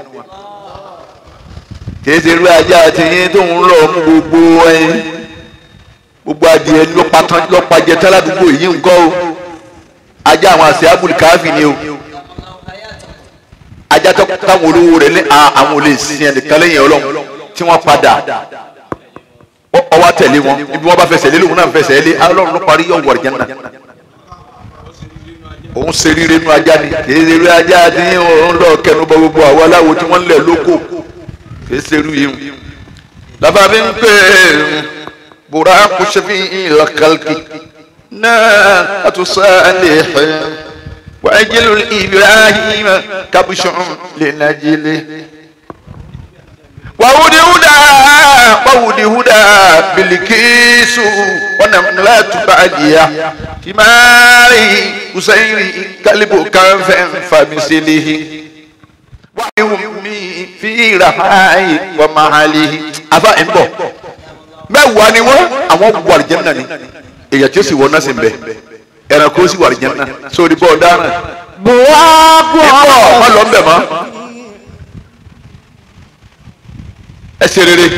kìí ṣe irú ajá àti yín tó ń lọ mú gbogbo ẹyin gbogbo adìẹ lọ́pàá lọ́pàá jẹ táládùúgbò yìí ń kọ́ o ajá àwọn àṣẹ abúlé káfí ni o ajá tó táwọn olówó rẹ̀ ní àwọn olè sin ẹnìkan lẹ́yìn ọlọ́run tí wọ́n padà ọwọ́ tẹ̀lé wọn ibi wọ́n bá fẹsẹ̀ lé lóun náà fẹsẹ̀ lé ọlọ́run ló parí yọ̀ wọ̀rẹ̀ jẹ́nà òun ṣe rire nu ajá ni kìí ṣe irú ajá àti yín òun lọ kẹnu bọ gbogbo àwọn aláwo tí wọ́n ń lẹ̀ lóko fẹsẹ̀rù yìí lafa mi ń pè bùrà kùsùfì ìlàkàlkì náà àtúnṣàlẹ̀ wàjílù ibrahim kabusùn lẹ́nàjílẹ̀. wàhùdí húdà wàhùdí húdà bilikisu wọnàmúlàtú bàdìyà tìmárì kùsẹ́yìrì kálíbù kànfẹ́ fàmísẹ́lẹ́hì wàhùmí fi rahayi wa mahalihi afa ń bọ̀ mẹ́wàá ni wọ́n àwọn wọ àlìjẹ́nà ni èyàn tí ó sì wọ náà sì ń bẹ ẹranko sì wọ àlìjẹ́nà sórí bọ́ ọ̀daràn بواقع ìbọ̀ wọn lọ ń bẹ̀ mọ́ ẹ ṣe rere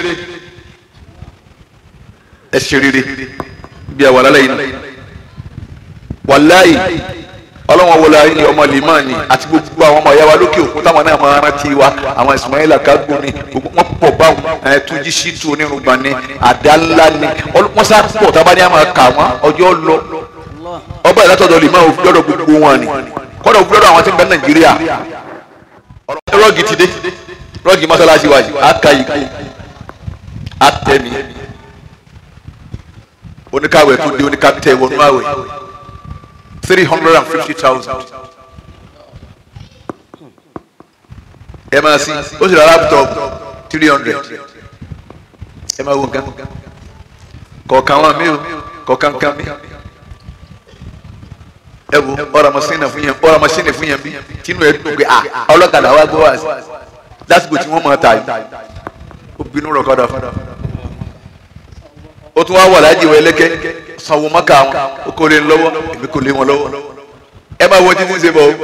ẹ ṣe rere bí a wà lálẹ́ yìí náà wàláyì ọlọ́wọ́n wọlé ayé ọmọ limani àti gbogbo àwọn ọmọ ìyáwá lókè òkun táwọn náà máa rántí wa àwọn Ismaila kágbó ni gbogbo wọn pọ̀ báwọn ẹ̀ túnjí ṣíìtù onírúgba ni àdá ńlá ni wọ́n sá pọ̀ tábà ní àmà kà wọ́n ọjọ́ lọ ọba ìlàtọ̀dọ̀ limani òfin lọ́dọ̀ gbogbo wọn ni kọ́dọ̀ òfin lọ́dọ̀ àwọn tí ń bẹ Nàìjíríà rọ́ọ̀gì ti dé rọ́ọ̀gì mọ́sálásí wa yìí aka yìí kú atẹ́mi oníkàwé tó dé oníkàtẹ́ wọnú àwẹ̀ three hundred and fifty thousand. ẹ máa sí ó sì rà laptop three hundred ẹ máa wo nǹkan kọ̀ọ̀kan wọn mi ò kọ̀ọ̀kan kan mi ẹ wo ọ̀rọ̀ masínì fún yẹn ọ̀rọ̀ masínì fún yẹn bí tínú ẹ dùn pé à ọlọ́kadà wa gbọ́ wá sí lásìkò tí wọ́n máa ta yìí ó bínú rọ̀ kọ́dà fún ó tún wá wà láàjì wọ ẹlẹ́kẹ́ sanwó mọ́kà wọn ó kó lé ń lọ́wọ́ èmi kò lé wọn lọ́wọ́ ẹ máa wọ títí ṣe bọ̀ o.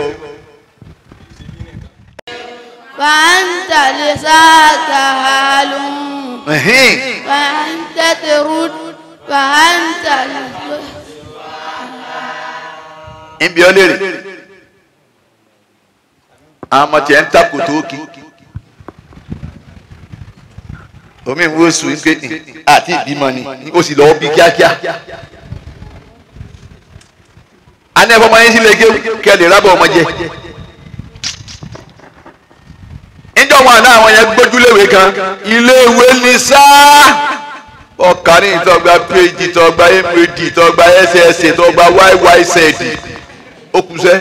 فأنت لساك حال فأنت ترد فأنت nbí ọ léèrè àmọ́ tiẹ̀ ń takò tó kí omi ìwé oṣù ń gbé àti ìbímọ ni ó sì lọ́wọ́ bí kíákíá a ní ẹ̀fọ́ ọmọ yẹn sì lè gé kí ẹ lè rábọ̀ ọmọ jẹ níjọ́ wọn àná àwọn yẹn gbójúléwé kan iléèwé ní sáà ọkàní ìtọ́gba phd tọ́gba mad tọ́gba ss tọ́gba yyz ó kù sẹ́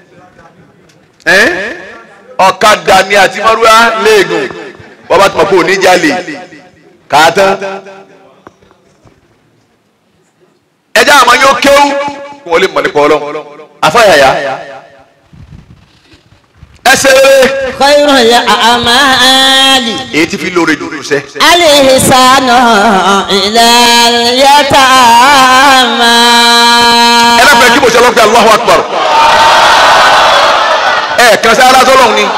ọ̀kadà ni àti mọ́rúwá léegun wọ́n bá tún mọ̀ pé oníjàlè kàátán ẹjẹ́ àwọn yóò kéwú kí wọ́n lè mọ̀ nípa ọlọ́run afáyàyà ẹsẹ̀ rere خير الأعمال èyí tí fi lóore jùlọ sẹ́. الإحسان إلى اليتامى ẹ bá fẹ́ kí mo ṣe lọ́kẹ́ Allahu Akbar. ẹ kàn sí ara sọ́lọ́hún ni.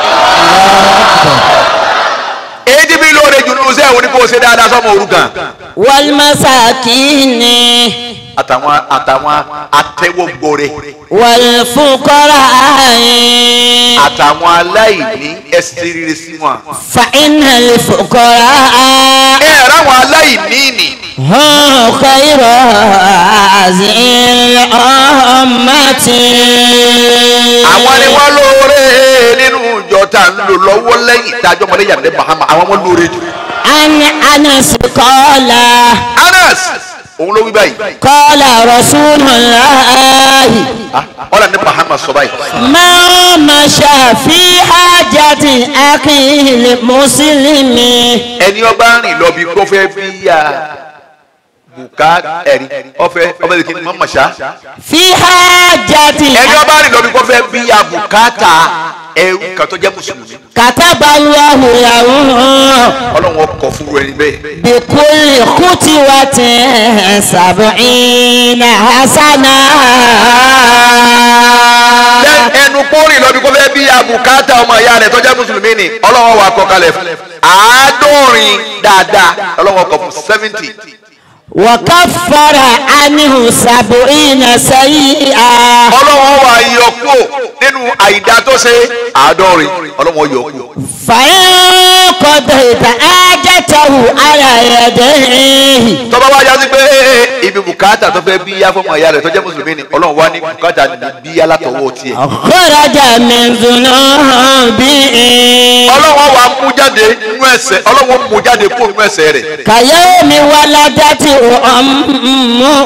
èyí tí fi lóore jùlọ sẹ́ òun ni kò ṣe dáadáa sọ́mọ òrukàn. والمساكين àtàwọn àtàwọn atẹ́wọ́gbọ́rẹ́ والفقراء àtàwọn aláìní ẹsẹ̀ rere sí wọn. فإن الفقراء ẹ ráwọn aláìní nì. هم خير هذه الأمة àwọn ni wọ́n lóore nínú ìjọ tá à ń lò lọ́wọ́ lẹ́yìn ìdájọ́ ọmọlẹ́yìn àdé Muhammad àwọn wọn lóore jù. عن أنس قال Anas òun ló wí báyìí. قال رسول الله Ah, ọ̀là ní Muhammad sọ báyìí. ما مشى في حاجة أخيه المسلم ẹni ọba rìn lọ bí kó fẹ́ bí ya bùká ẹ̀rí ọfẹ ọbẹ̀ lè kí ni mọ̀mọ̀ ṣá. في حاجة ẹni ọba rìn lọ bí kó fẹ́ bí ya bùkátà ẹrú kan tó jẹ́ mùsùlùmí. كتب الله له ọlọ́run ọkọ̀ fúru ẹni bẹ́ẹ̀. بكل خطوة سبعين حسنة Lẹ́- ẹnu kórìn lọ bí kó fẹ́ bí ya bùkátà ọmọ ìyá rẹ̀ tó jẹ́ mùsùlùmí ni ọlọ́run wà kọ́ kalẹ̀ fún. àádọ́rin dáadáa ọlọ́run ọkọ̀ fún seventy. وكفر عنه سبعين سيئة ọlọ́run wà yọ kúò nínú àìdá tó ṣe àádọ́rin ọlọ́run yọ kúò. فإن قضيت حاجته على يديه tọ́ba wá yá sí pé ibi bùkátà tó fẹ́ bí yá fọmọ ìyá rẹ̀ tó jẹ́ mùsùlùmí ni ọlọ́run wá ní bùkátà ní bí yá látọwọ́ tiẹ̀. خرج من ذنوبه ọlọ́run wá mú jáde nínú ẹ̀ṣẹ̀ ọlọ́run mú jáde kó nínú ẹ̀ṣẹ̀ rẹ̀ كيوم ولدته أمه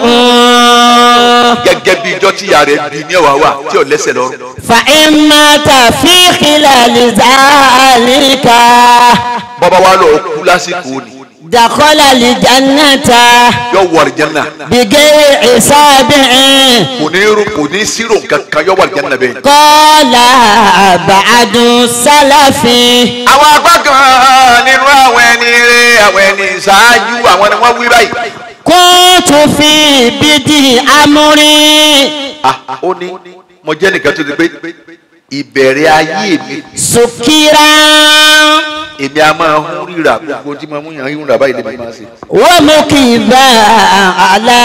gẹ́gẹ́ bí ijọ́ tí ìyá rẹ̀ bí ní ẹ̀wà wà tí ò lẹ́sẹ̀ lọ́rùn. فإن مات في خلال ذلك bọ́ba wa lọ kú lásìkò ni دخل الجنة yọ wọ àlìjánná بغير حساب kò ní irú kò ní sírò kankan yọ wọ àlìjánná bẹ́ẹ̀. قال بعد السلف àwọn apá kan nínú àwọn ẹni rẹ̀ àwọn ẹni ṣáájú àwọn ni wọ́n wí báyìí. كنت في بدء أمري ah ó ní mo jẹ́ nìkan tó ti pé ìbẹ̀rẹ̀ ayé mi سكرا èmi a máa hún ríra gbogbo tí mo mú yàn ń rà báyìí lèmi máa ṣe. ومكبا على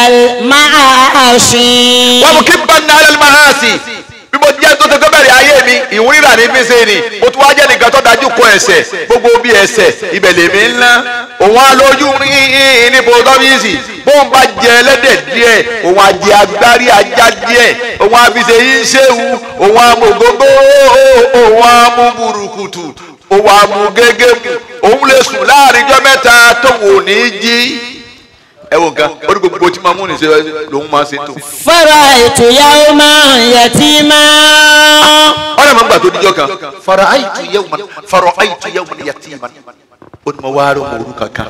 المعاصي wọ́n mú kí n bá ní alẹ́ máa sí bí mo jẹ́ tó ti tó bẹ̀rẹ̀ ayé mi ìhun ríra ní fi ṣe ni mo tún wá jẹ́ nìkan tó dájú kọ ẹsẹ̀ gbogbo bí ẹsẹ̀ ibẹ̀ lèmi ń ná òun á lójú rí ní pòtọ́fíìsì bóun bá jẹ ẹlẹ́dẹ̀ díẹ̀ òun á jẹ agbárí ajá díẹ̀ òun á fi ṣe yín ṣéwu òun á mú gbogbo òun á mú burúkutu òun á mú gégé mu òun lè sùn láàrin ijọ́ mẹ́ta tóun ò ní jí ẹ wo nǹkan ó ní gbogbo tí máa mú ní ṣe lòun máa ṣe tó. فرأيت يوما يتيما ọ̀rẹ́ mọ̀ ń gbà tó díjọ́ kan. fara ayitu yawman fara ayitu yawman yatiman. ó ní mo wá rọ mọ orúkọ kan.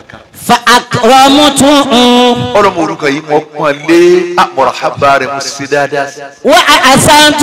فأكرمته ọ̀rọ̀ mọ orúkọ yìí mo pọ́n lé àmọ̀ràn hábà rẹ̀ mo ṣe dáadáa sí. وأحسنت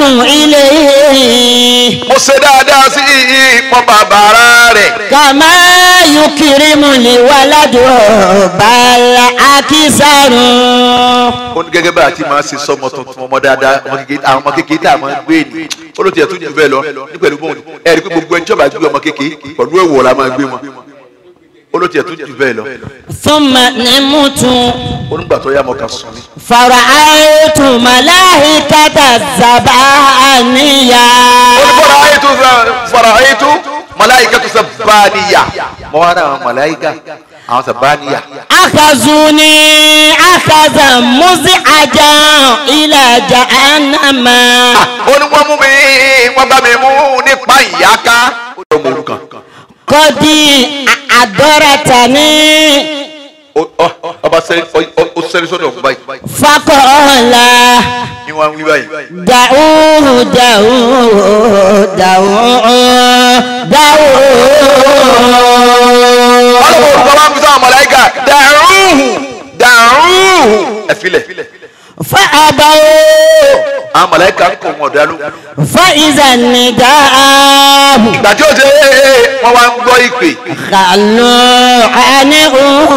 إليه mo ṣe dáadáa sí ìpọ́n bàbára rẹ̀. كما يكرمني ولده بل أكثر ó ní gẹ́gẹ́ bá a ti máa ṣe sọmọ tuntun ọmọ dáadáa ọmọ kékeré àwọn ọmọ kékeré tá a máa ń gbé ni ó ló tiẹ̀ tún jù bẹ́ẹ̀ lọ ní pẹ̀lú bóun ẹ rí i pé gbogbo ẹni tí ó bá gbé ọmọ kékeré pẹ̀lú èèwọ̀ la máa gbé wọn ó ló tiẹ̀ tún jù bẹ́ẹ̀ lọ ثم نمت ó nígbà tó yá mọ́ kan sùn ni. فرأيت ملائكة الزبانية fara'aytu fara'aytu malaikatu sabbaniya mo wá àwọn malaika àwọn sabbaniya أخذوني أخذا مزعجا إلى جهنم ó ní wọ́n mú mi wọ́n bá mi mú nípa ìyáká ó lọ mọ orúkọ قد أدرتني ọba sẹ́ni ó sẹ́ni sọ́dọ̀ ọ̀gbọ́n báyìí فقال ni wọ́n wí báyìí دعوه دعوه دعوه ọlọ́wọ́ دعوه orúkọ máa ń fi sáwọn malaika dàrúhù dàrúhù ẹ̀fílẹ̀ فأبوا àwọn mọ̀lẹ́kà ń kọ̀ wọn ọ̀dà ló. فإذا النداء ìgbà tí ó ṣe é wọ́n wá ń gbọ́ ìpè. خلوا عنه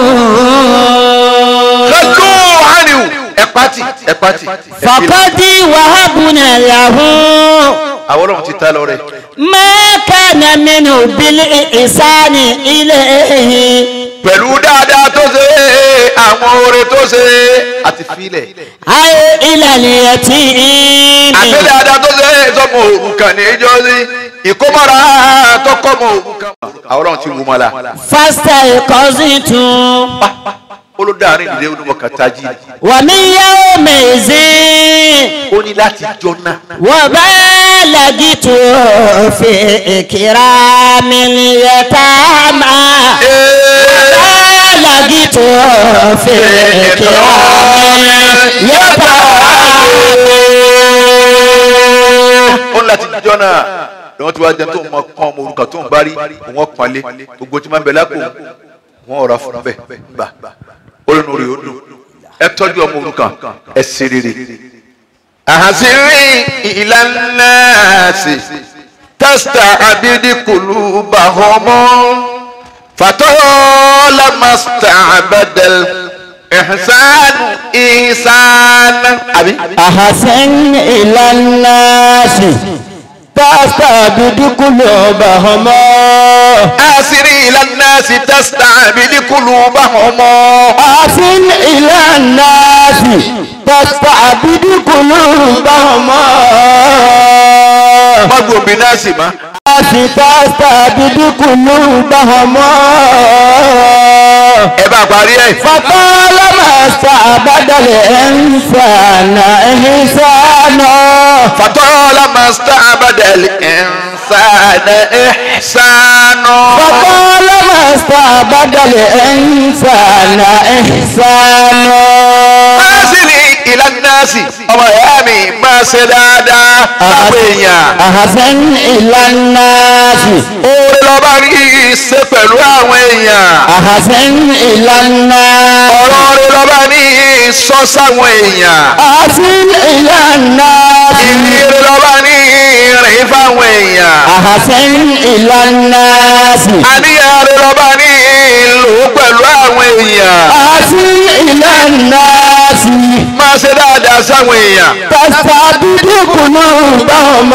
lọ́dún àárín ẹ̀ pátì ẹ̀ pátì. ẹ̀ fi lẹ̀. فقد وهبنا له àwọn ọlọ́run ti ta lọ rẹ̀. ما كان منه بالإحسان إليه pẹ̀lú dáadáa tó ṣe é àwọn oore tó ṣe é àti filẹ̀. أي إلى اليتيم àti dáadáa tó ṣe é sọmọ òrukàn ní ìjọ sí ìkómọ́ra tó kọ́ mọ òrukàn. àwọn ọlọ́run ti wù mọ́ la. فاستيقظت olódàárín ìdílé onímọ̀ọ́kàn tají. ومن يومئذ ó ní láti jọ náà. وبلغت في إكرام اليتامى بلغت في إكرام اليتامى ó ní láti jọ náà lọ́wọ́ tí wàá jẹ́ tó ń mọ kán ọmọ òrukàn tó ń bá rí òun ọ̀pọ̀nlé gbogbo tí máa ń bẹ lápò wọn ọ̀rọ̀ fún bẹ́ẹ̀ gbà olónú rẹ̀ ó dùn ẹ tọ́jú ọmọ òrukàn ẹ ṣe rere. àhàsírí ìlànà sí tẹ́sítà abídíkùlù bàhọ́mọ́ fatọ́lá màsítà abẹ́dẹ́l ìhsánù ìhsánù. àbí. أحسن إلى الناس تستبد قلوبهم àhàsírí ìlànà sí tẹ́sítà abídíkùlù bàhọ́mọ́. أحسن إلى الناس تستعبد قلوبهم má gbòmí náà sì má. تستعبد قلوبهم ẹ bá parí ẹ. فطالما استعبد الإنسان إحسانا فطالما استعبد الإنسان إحسانه فطالما استعبد الإنسان إحسانا أرسلي إلى الناس ọmọ ìyá mi máa ṣe dáadáa sáwọn èèyàn أحسن إلى الناس oore lọ́ba rí ṣe pẹ̀lú àwọn èèyàn أحسن إلى الناس ọ̀rọ̀ oore lọ́ba ní sọ sáwọn èèyàn أحسن إلى الناس ìrere lọ́ba ní rìn fáwọn èèyàn أحسن إلى الناس àníyàn rẹ lọ́ba ní lò ó pẹ̀lú àwọn èèyàn أحسن إلى الناس máa ṣe dáadáa sáwọn èèyàn. تستعبد قلوبهم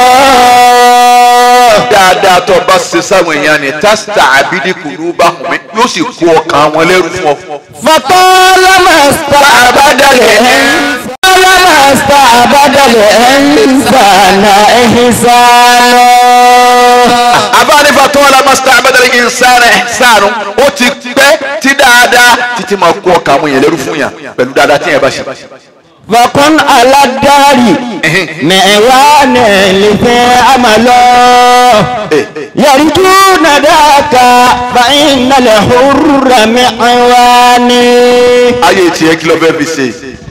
dáadáa tó bá ṣe sáwọn èèyàn ni tásítà àbídí kùlú bá hùn mí yóò sì kó ọkàn wọn lẹ́rù fún ọ. فطالما استعبد الإنسان طالما استعبد الإنسان إحسانا abánífà tó wà lámà sítá abẹ́dẹ́rẹ́ kì í sáré sáré ó ti pẹ́ tí dáadáa títí máa kó ọkàn àwọn èèyàn lẹ́rù fún yàn pẹ̀lú dáadáa tí yẹn bá ṣe. فكن على الدار معوان لفي عمله يرجون ذاك فإن الحر معوان ayé tiẹ̀ kí ló fẹ́ fi ṣe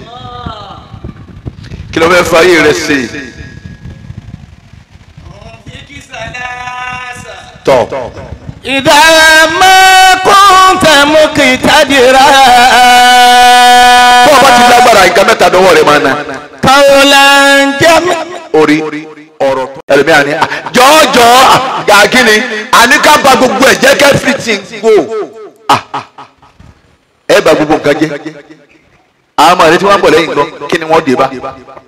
kí ló fẹ́ fa ayé rẹ̀ ṣe. tọ́ إذا ما كنت مقتدرا bó o bá ti lágbára nǹkan mẹ́ta dọ́wọ́ rẹ̀ máa na قولا جميلا orí ọ̀rọ̀ ẹlòmíà ni "Ah, jọ̀ọ́jọ́ gàgínì àní ká ba gbogbo ẹ̀ jẹ́ kẹ́ everything go Ah, ẹ ba gbogbo nǹkan jẹ́ àwọn ọmọ rẹ tí wọ́n ń bọ̀ lẹ́yìn gan kí ni wọ́n dé bá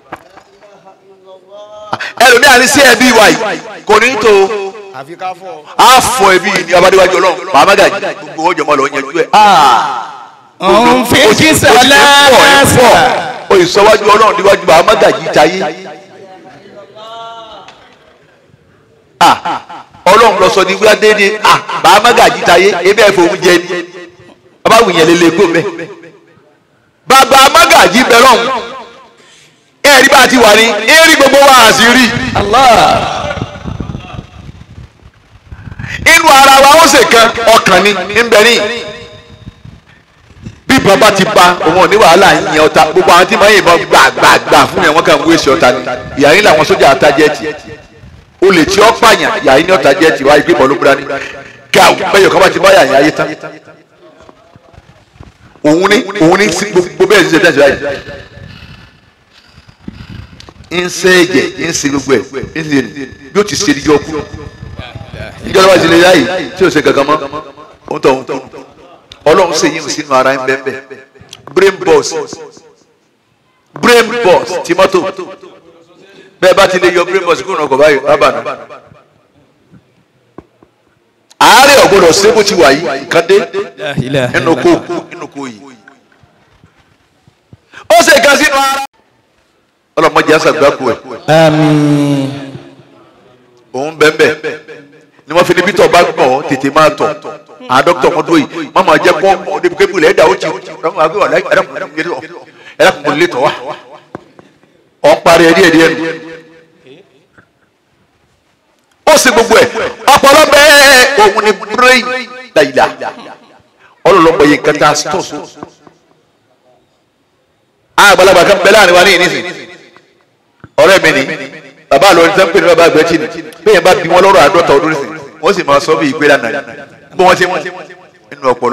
Ah, ẹlòmíà ni sí ẹbí wa yìí kò ní tó a fọ ẹbí yìí ní abadéwájú ọlọ́run màmá gàjí gbogbo ọjọ́ mọ́ lọ yanjú ẹ̀ òun fi kí sọlá fọ òyìnbó ọlọ́run níwájú màmá gàjí jayé. Ah, ọlọ́run lọ sọ ní wíwá déédéé ah bàá mágàjì táyé ebe ẹ̀fọ́ òun jẹ ni bàbá wùnyẹn lè lè kó mẹ́. bàbá mágàjì bẹ lọ́hùn ẹ̀rí bá ti wà ní ẹ̀rí gbogbo wa àti rí. inú ara wa ó ṣe kan ọkàn ni ńbẹ ní. bí bàbá ti ba òun ò ní wàhálà yìnyín ọ̀tá gbogbo àwọn tí mọ̀ yìnbọn gbàgbàgbà fún yẹn wọ́n kàn ń wéṣẹ̀ ọ̀tá ni ìyá yín làwọn sójà àtàjẹ́tì olè tí ó pààyàn yàrá ní ọ̀tá jẹ́ tiwa ìgbé bọ́ọ̀lù búra ní gàù bẹ́ẹ̀ kọ́ bá ti bá yàrá ayé tán òun ní òun ní sí gbogbo bẹ́ẹ̀ ṣiṣẹ́ tẹ̀síwájú ń sẹ́ ẹ̀jẹ̀ ń ṣe gbogbo ẹ̀ ń ṣe bí ó ti ṣe ìjọ kú ìjọba ìṣẹ̀lẹ̀ yá yìí tí o ṣe gangan mọ́ òun tọ̀ òun tọ̀ ọlọ́run ṣe yín sínú ara ń bẹ́ẹ̀ bẹ́ẹ̀ brain boss brain boss ti mọ́tò bẹ́ẹ̀ bá ti lè yọ brain boss kúrò ọkọ̀ báyìí rábànú àárẹ̀ ọ̀gbọ́dọ̀ ṣé bó ti wà yìí nǹkan dé nínú kó nínú kó yìí ó ṣe kan sínú ara ọlọ́mọdé àṣàgbákò ẹ̀ àmín òun bẹ́ẹ̀ ni wọ́n fi níbi tó bá gbọ́ tètè máa tọ̀ àwọn dókítà wọn dúró yìí má máa jẹ́ kó ọmọ débi kébù lẹ́ẹ̀dá ó ti ọmọ àgbẹ̀ wà láì ẹ̀dàkùnkùn lè tọ̀ wá ọ̀ ń parí ẹ̀ díẹ̀ díẹ̀ nù ó sì gbogbo ẹ̀ ọpọlọ bẹ́ẹ̀ òun ni brain dàyìlà ọlọ́lọ́pọ̀ yìí kẹta stọ̀ so àgbàlagbà kan bẹ láàrin wa ní ìnísìn ọ̀rẹ́ mi ni bàbá àlọ́ ní sẹ́ńpẹ̀ ní bàbá àgbẹ̀tì ni bẹ́ẹ̀ bá bí wọn lọ́rọ̀ àádọ́ta ọdún nísìn wọ́n sì máa sọ bí ìgbéra náà bí wọ́n ti mú nínú ọpọlọ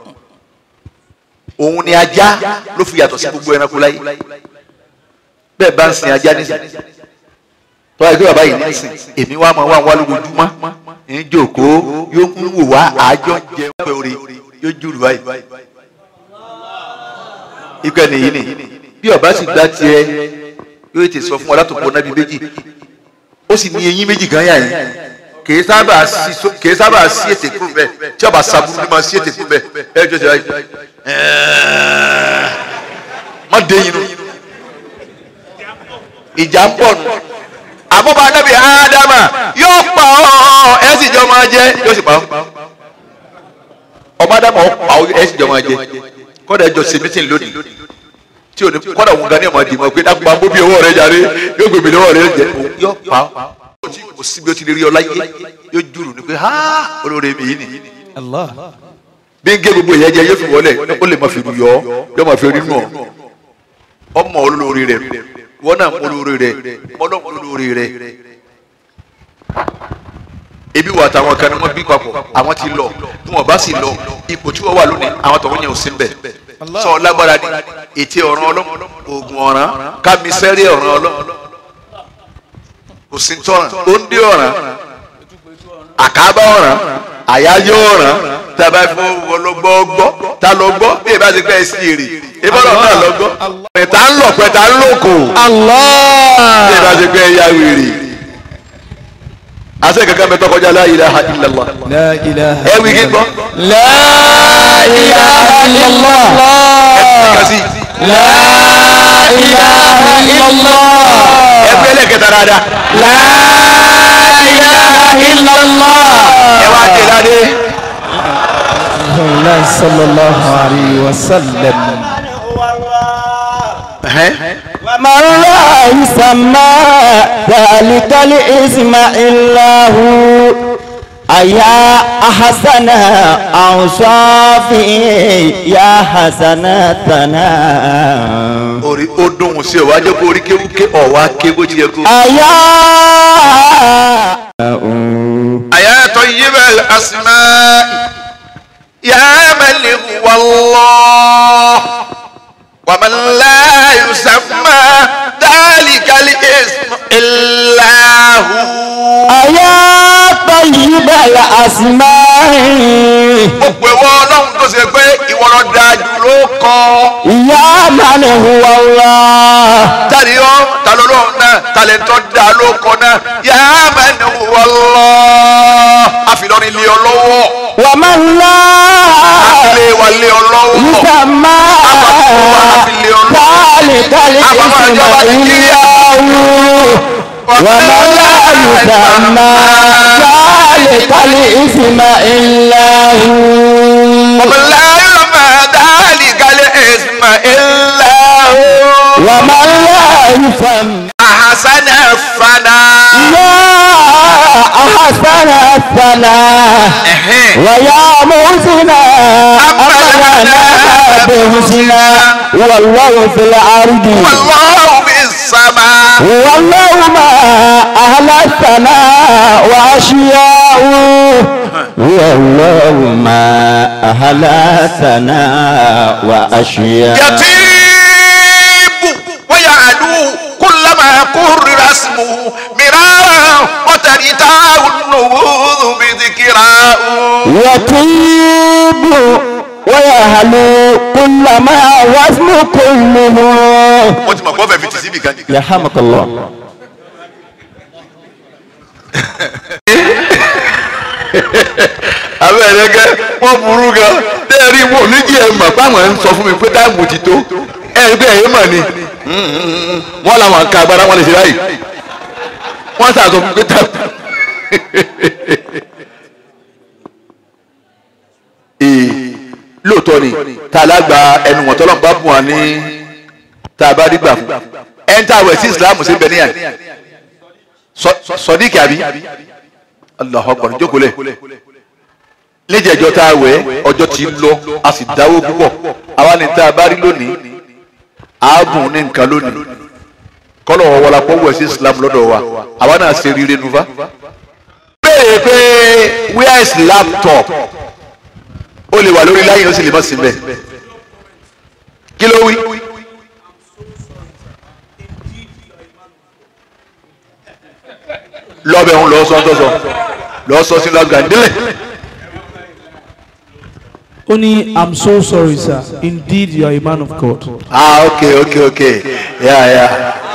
òun ni ajá ló fi yàtọ̀ sí gbogbo ẹranko láyé bẹ́ẹ̀ bá ń sin ajá nísìn tọ́wọ́ ẹgbẹ́ bàbá yìí nísìn èmi wá máa wá wá lójoojúmọ́ ń jòkóó yóò ń wò wá àjọ jẹun pé orí yóò jùlù báyìí ikú ẹni yìí ni bí ọba sì gbá tiẹ̀ yóò ti sọ fún ọ látòkò náà bí méjì ó sì ní eyín méjì gan yà yín kìí sábà sí so kìí sábà sí ètè kúrò bẹ́ẹ̀ tí ọba sàbúrú ni máa sí ètè kúrò bẹ́ẹ̀ ẹ jọ jẹ báyìí má dé yín nù ìjà ń pọ̀ nù àbúrò anábì ádámà yóò pa ọ́ ẹ sì jọ máa jẹ yóò sì pa ọ́ ọmọ ádámà ó pa ọ́ ẹ sì jọ máa jẹ kọ́dà ẹjọ́ ṣe mítìn lónìí tí o ní kọ́dà òun gan ní ọmọ dìímọ̀ pé dákùnmá bó bí owó rẹ jàre yóò gbèmí lọ́wọ́ rẹ jẹ òun yóò pa ọ́ kò sí bí o ti lè rí ọ láyé yóò jùrù ní pé ha olóore mi yìí ni Allah bí n gé gbogbo ìyẹn jẹ yóò fi wọlé ó lè má fi rú yọ yóò má fi rí nù ọ ọmọ olóore rẹ wọn náà mọ olóore rẹ ọlọ́mọ olóore rẹ ebi wà táwọn kan ní wọn bí papọ̀ àwọn ti lọ bí wọn bá sì lọ ipò tí wọn wà lónìí àwọn tọ̀hún yẹn ò sí mbẹ sọ lágbára ni ètè ọ̀ràn ọlọ́mọ oògùn ọ̀ràn kámisẹ́rì ọ̀ràn ọlọ́mọ kò sí tọ́ràn ó ń dé ọ̀ràn àkábá ọ̀ràn àyájọ́ ọ̀ràn tàbá fún ọlọ́gbọ́ gbọ́ ta lọ gbọ́ bí ẹ bá ti pẹ́ sí èrè ìbọ̀lọ̀ náà lọ gbọ́ pẹ̀tà ń lọ pẹ̀tà ń lòkò bí ẹ bá ti pẹ́ ya wèrè àṣẹ kankan bẹ tọkọjá la ilaha illallah la ilaha ẹ wí kí n gbọ́ la ilaha illallah ẹ kà sí la ilaha illallah ẹ fi ẹlẹ́kẹta dáadáa la ilaha illallah ẹ wá dé ládé Allah sallallahu alayhi wa sallam ومن لا يسمى ذلك الاسم إلا هو أيا أحسن أوصافي يا حسناتنا orí ó dùn sí ọ wá jẹ́ kó orí kéwúké ọ̀ wá ké bó ti yẹ kó. أيا أيا طيب الأسماء يا من هو الله ومن لا يسمى ذلك الاسم إلا هو أيا طيب الأسماء ó pè wọ́n ọlọ́run tó ṣe pé ìwọ ló dáa jù ló kọ́ يا من هو الله tani yọ talo lóhùn náà talẹ̀ntọ́ da ló kọ́ náà yà á mẹ́nu wọ́lọ́ àfilọ́rin lé ọ lọ́wọ́ ومن لا àfilé wa lé ọ lọ́wọ́ يسمى ذلك الاسم إلا هو ومن لا يسمى ذلك الاسم إلا هو ومن لا يسمى ذلك الاسم إلا هو ومن لا يسمى أحسن الثناء يا أحسن الثناء ويا محسنا أمرنا بحسنا والله في الأرض والله في السماء والله ما أهل الثناء وأشياء والله ما أهل الثناء وأشياء يطيب ويعدو كلما اسمه مرارا وترتاه النفوذ بذكراه يطيب ويهلو كل ما وزن كله wọ́n ti mọ̀ kó fẹ́ fi tì síbi kan nìkan. يرحمك الله abẹ́rẹ́ gẹ́ wọ́n burú gan tẹ́ẹ̀rí wọn ò ní kí ẹ mọ̀ báwọn ń sọ fún mi pé táìmù ti tó ẹ gbé ẹ̀yìn mọ̀ ni wọ́n làwọn ka agbára wọn lè ṣe báyìí wọ́n sàtọ̀ fún mi pé táìmù. ee lóòótọ́ ni tá a lágbà ẹnu wọn tọ́lọ́ bá bùn wá ní tá a bá rí gbà fún ẹ̀ ń tà wẹ̀ sí Islam sí bẹ̀ níyà sọdíkì àbí Allahu Akbar jókòó lẹ̀ níjẹ̀jọ́ tá a wẹ̀ ọjọ́ ti lọ a sì dáwó púpọ̀ àwa ni tá a bá rí lónìí ààbùn ní nǹkan lónìí kọ́lọ̀ wọlá pọ̀ wẹ̀ sí Islam lọ́dọ̀ wa àwa náà ṣe rire nufa. béèrè pé where is laptop ó lè wà lórí láyìn ó sì lè má sí mbẹ̀ kí ló wí. lọ́bẹ̀ ń lọ sọ́ńtọ́sọ lọ sọ sí lọ́gà nílẹ̀. Only, I'm so sorry, sir. Indeed, you are a man of God. ah okay okay okay yeah yeah.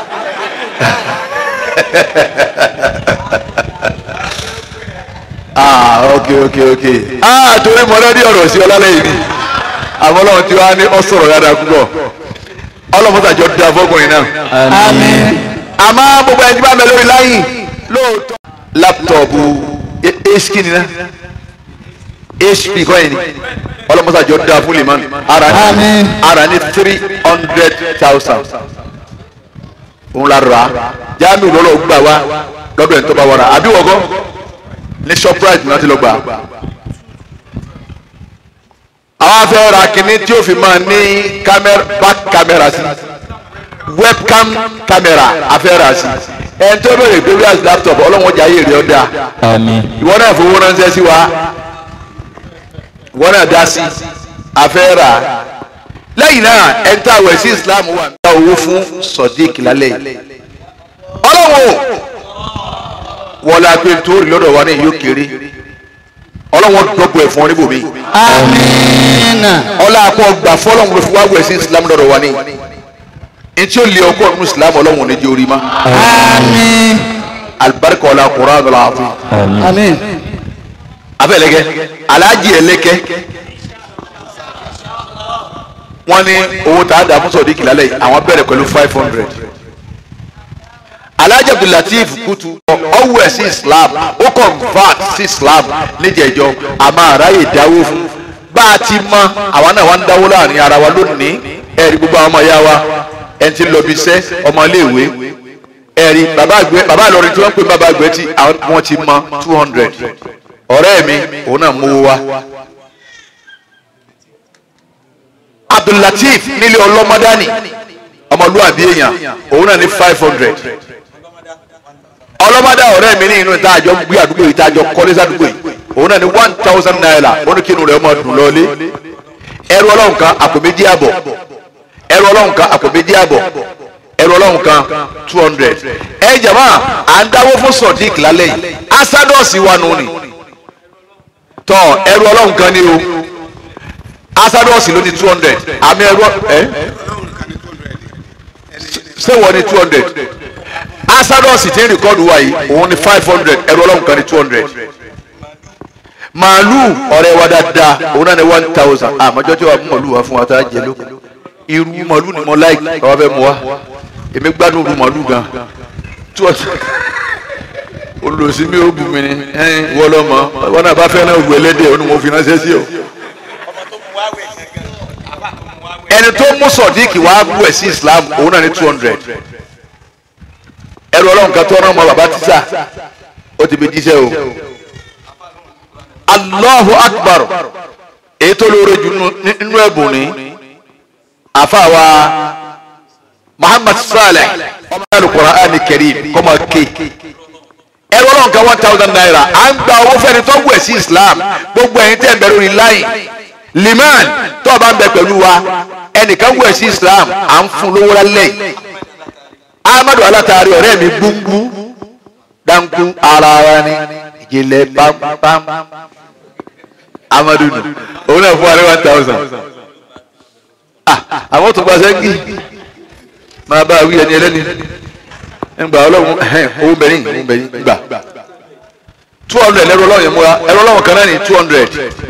ah okay okay okay ah torí mo lọ́dí ọ̀rọ̀ sí ọlálẹ́ yìí ni àwọn ọlọ́run tí wàá ní ọ sọ̀rọ̀ dáadáa púpọ̀ ọlọ́mọdàjọ́ da fọkùnrin náà. Àmín. àmọ́ gbogbo ẹni tí bá mẹ lórí láyìn lóòótọ́. láptọ̀pù hp ni náà hp kọ́ yẹn ni ọlọ́mọdàjọ́ da fún lè mánu ara ní Àmín. ara ní three hundred thousand òun la rà á jáàmù lọ́lọ́ gbà wá lọ́dọ̀ ẹ̀ tó bá wọra àbí wọ́gọ́ ní shoprite náà ti lọ gbà á àwọn afẹ́ ra kínní tí ó fi máa ní camera back camera sí webcam camera afẹ́ ra sí ẹni tó bẹ̀rẹ̀ pé wíwá sí laptop ọlọ́wọ́n jà yé rẹ̀ ọ́ dáa آمين ìwọ náà fowó ránṣẹ́ sí wa ìwọ náà dá sí afẹ́ rà lẹ́yìn náà ẹni tá a wẹ̀ sí Islam wà ní owó fún Sodiq lálẹ́ yìí ọlọ́wọ́ wọlé apẹ́ torí lọ́dọ̀ wa ní yóò kéré ọlọ́wọ́ dọ́gbọ̀ ẹ̀ fún ọ níbòmí Àmín. ọlá akọ gbà fọlọ́wọ́ ló fi wá wẹ̀ sí Islam lọ́dọ̀ wa ní ntí ó lé ọkọ nínú Islam ọlọ́wọ́ ní di orí ma Àmín. alibarika ọlá Qur'an ọlá àfi Àmín. abẹ́lẹ́gẹ́ aláàjì ẹlẹ́kẹ́ wọ́n ní owó tá a dà fún Sodiq lálẹ́ yìí àwọn bẹ̀rẹ̀ pẹ̀lú five hundred alhaji abdulateef kutu ọwọ ẹ sí islam ó convert sí islam níjẹjọ àmọ́ àráyè dáwó fún bá a ti mọ àwa náà wá ń dáwó láàrin ara wa lónìí ẹ̀rí gbogbo àwọn ọmọ ìyá wa ẹni tí ń lọ bí iṣẹ́ ọmọ iléèwé ẹ̀rí bàbá àgbẹ̀ bàbá àlọ́rin tí wọ́n ń pè bàbá àgbẹ̀ tí àwọn wọ́n ti mọ two hundred ọ̀rẹ́ mi òun náà mú wa abdulateef nílé ọlọ́mọdání ọmọlúwàbí èèyàn òun náà ní five hundred ọlọ́mọdé ọ̀rẹ́ mi ní inú ìtajọ gbé àdúgbò yìí ìtajọ kọ́lé sádùúgbò yìí òun náà ní one thousand naira ó ní kí inú rẹ̀ ọmọ dùn lọ́lé ẹrù ọlọ́run kan àpò méjì àbọ̀ ẹrù ọlọ́run kan àpò méjì àbọ̀ ẹrù ọlọ́run kan two hundred ẹ jàmá à ń dáwó fún Sodiq lálẹ́ yìí asadọ́ọ̀sì wà nù ni tọ́ ẹrù ọlọ́run kan ní o asadọ́ọ̀sì ló ní two hundred àmì ẹrù ẹ ṣé wọ́n ní two hundred asadọ́ọ̀sì tí ń rìkọ́dù wa yìí òun ní five hundred ẹrù ọlọ́run kan ní two hundred màálù ọ̀rẹ́ wa dáadáa òun náà ní one thousand àmọ́jọ́ tí wàá mú màálù wá fún wa tá a jẹ ló irú màálù ni mo láì ọ̀rọ̀ fẹ́ mu wa èmi gbádùn irú màálù gan tí wọ́n olùsí mi ò bù mí ni ẹ̀yin wọ́n lọ́ mọ́ wọn náà bá fẹ́ náà wù ẹlẹ́dẹ̀ òun ni mo fi ránṣẹ́ sí o ẹni tó mú Sodiq wá bú ẹ̀ sí Islam òun náà ní two hundred ẹrù ọlọ́run kan tó rán ọmọ bàbá tíṣà ó ti fi jíṣẹ́ o Allahu Akbar èyí tó lóore jù nínú ẹ̀bùn ni àfàwà Muhammad Saleh ọmọ Al-Qur'ani Karim kọ́mọ ké ẹrù ọlọ́run kan one thousand naira à ń gba owó fẹ́ni tó wù ẹ̀ sí Islam gbogbo ẹ̀yin tẹ́ ń bẹ lórí láyìn liman tó o bá ń bẹ pẹ̀lú wa ẹnìkan wù ẹ̀ sí Islam à ń fún lówó lálẹ́ yìí amadu alatari ọ̀rẹ́ mi gbúngbú dánkù ara wa ni ìjìnlẹ̀ pampam amadu nù òun náà fún wa ní one thousand ah àwọn tó gba sẹ́ńgì máa bá wí ẹni ẹlẹ́ni ńgbà ọlọ́run ẹ̀hẹ́n owó bẹ̀rẹ̀ owó bẹ̀rẹ̀ gbà two hundred ẹ̀rọ ọlọ́run yẹn múra ẹ̀rọ ọlọ́run kan náà ní two hundred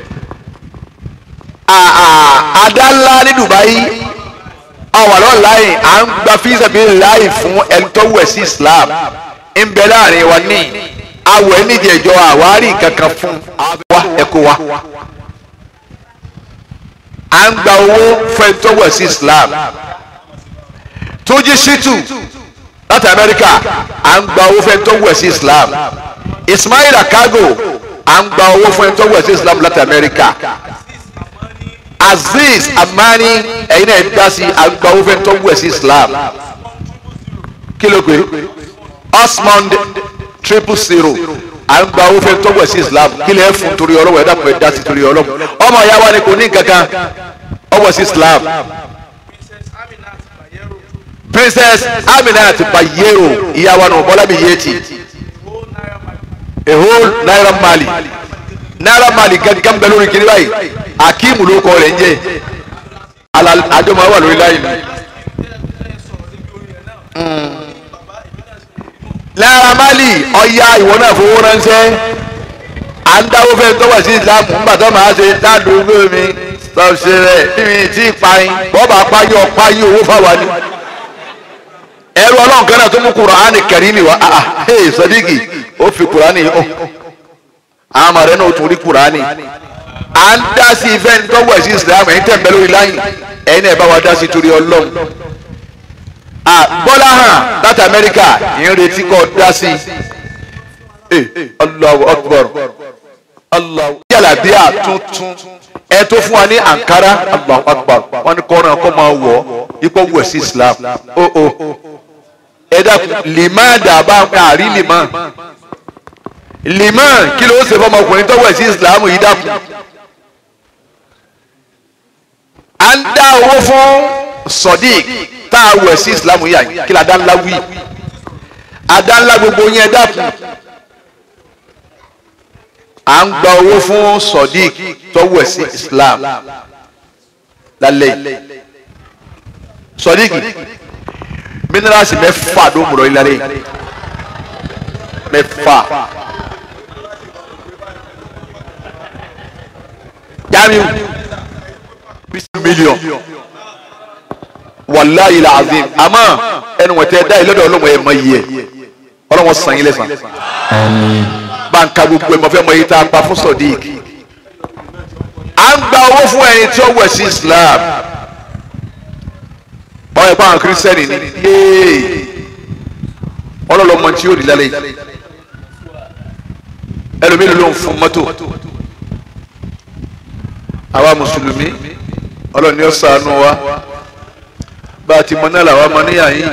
adá ńlá ní Dubai àwọn àlọ́ láì à ń gba fíìsà bíi láì fún ẹni tó wẹ̀ sí Islam ń bẹ láàrin wa ní awẹ̀ nídìí ẹ̀jọ́ àwárí kankan fún wa ẹ̀kọ́ wa à ń gba owó fún ẹni tó wẹ̀ sí Islam tó jí ṣítù láti Amẹ́ríkà à ń gba owó fún ẹni tó wẹ̀ sí Islam Ismail Akago à ń gba owó fún ẹni tó wẹ̀ sí Islam láti Amẹ́ríkà aziz amani ẹ̀yin náà dá sí àgbà owó fẹ́ tó wẹ̀ sí islam kí ló pé osmond triple zero àgbà owó fẹ́ tó wẹ̀ sí islam kí lè fún torí ọlọ́wọ́ ẹ̀dá pẹ̀ dá sí torí ọlọ́wọ́ ọmọ ìyá wa ni kò ní kankan ọwọ́ sí islam princess aminat bayero ìyá wa nù bọ́lá mi yéètì a whole naira mali naira mali gangan bẹ lórí kiri báyìí akimu ló kọ rẹ̀ ń jẹ́ àjọmọ wà lórí láyé mi. naira mali ọya ìwọ náà fowó ránṣẹ́ à ń dáwó fẹ́ tọ́wọ́ sí islam nígbà tó máa ṣe ládùúgbò mi sọ̀ṣẹ̀ rẹ̀ mímí tí ì payin bọ́ọ̀bà payé ọ̀páyé owó fáwa ni ẹrú ọlọ́run kan náà tó mú kùránì kẹrìmì wá ah ah hey sọdíkì ó fi kùránì ó àwọn ọmọ rẹ náà ó tún rí kùránì à ń dá sí ìfẹ́ ní tọ́wọ́ ẹ̀sìn islam ẹ̀yin tẹ̀ ń bẹ lórí láyìn ẹ̀yin náà bá wa dá sí torí ọlọ́run ah bọ́lá hàn láti amẹ́ríkà ìyẹn retí kọ́ dá sí eh Allahu akbar Allahu yàlàbíà tuntun ẹ tó fún wa ní ankara Allahu akbar wọn ni kọ́ran kọ́ máa wọ̀ ipò wẹ̀ sí islam ó ó ẹ dákun lèmọ́ dàbá àrí lèmọ́ lèmọ́ kí ló ṣe fọmọkùnrin tó wẹ̀ sí islam yìí dákun à ń dá owó fún sodiq tá a wẹ̀ sí islam yìí àyìn kí la dá ńlá wí adá ńlá gbogbo yẹn dákun à ń gba owó fún sodiq tó wẹ̀ sí islam lálẹ́ yìí sodiq minerals mẹ́fà ló mú lọ ilé yìí mẹ́fà jamiu million wàláyé la azim àmọ́ ẹnu wọn tẹ dá yìí lọ́dọ̀ ọlọmọ yẹn mọ iye ọlọmọ sàn yín lẹsàn báńkà gbogbo ẹ mọ fẹ mọ iye tá a pa fún sodiq à ń gba owó fún ẹni tí ó wẹ̀ sí islam ọ ẹ pa àwọn kírísítẹ́nì ni yéé ọlọ́lọ́mọ tí yóò di lálẹ́ yìí ẹlòmíì ló ń fún mọ́tò àwa mùsùlùmí ọlọ́run ni ó ṣàánú wa bá a ti mọ náà làwa mọ níyà yìí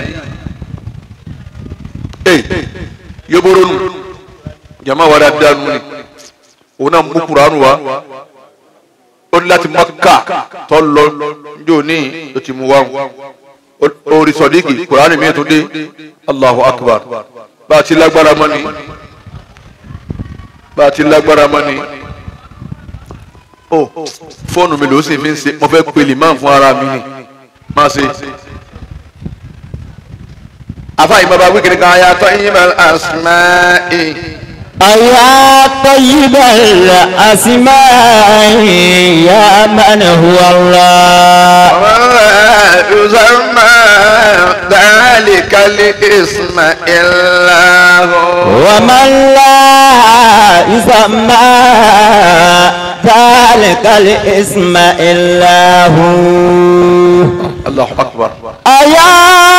ee yóbóró nù jama wa dáadáa nù ni òun náà mú kuranu wa ó ní láti Mákà tó lọ njó ní o ti mú wa orí sọdíkì kuranu mi tó dé Allahu Akbar bá a ti lágbára mọ́ ni bá a ti lágbára mọ́ ni o fóònù mi ló sì fi ń ṣe mo fẹ́ pèlè máa fún ara mi ni máa ṣe. afa yìí bàbá wíkìrì kan ayé atọ́ yín bá asma'i. أيا طيب الأسماء يا من هو الله وما يسمى ذلك الاسم إلا هو ومن لا يسمى ذلك الاسم إلا هو الله أكبر أيا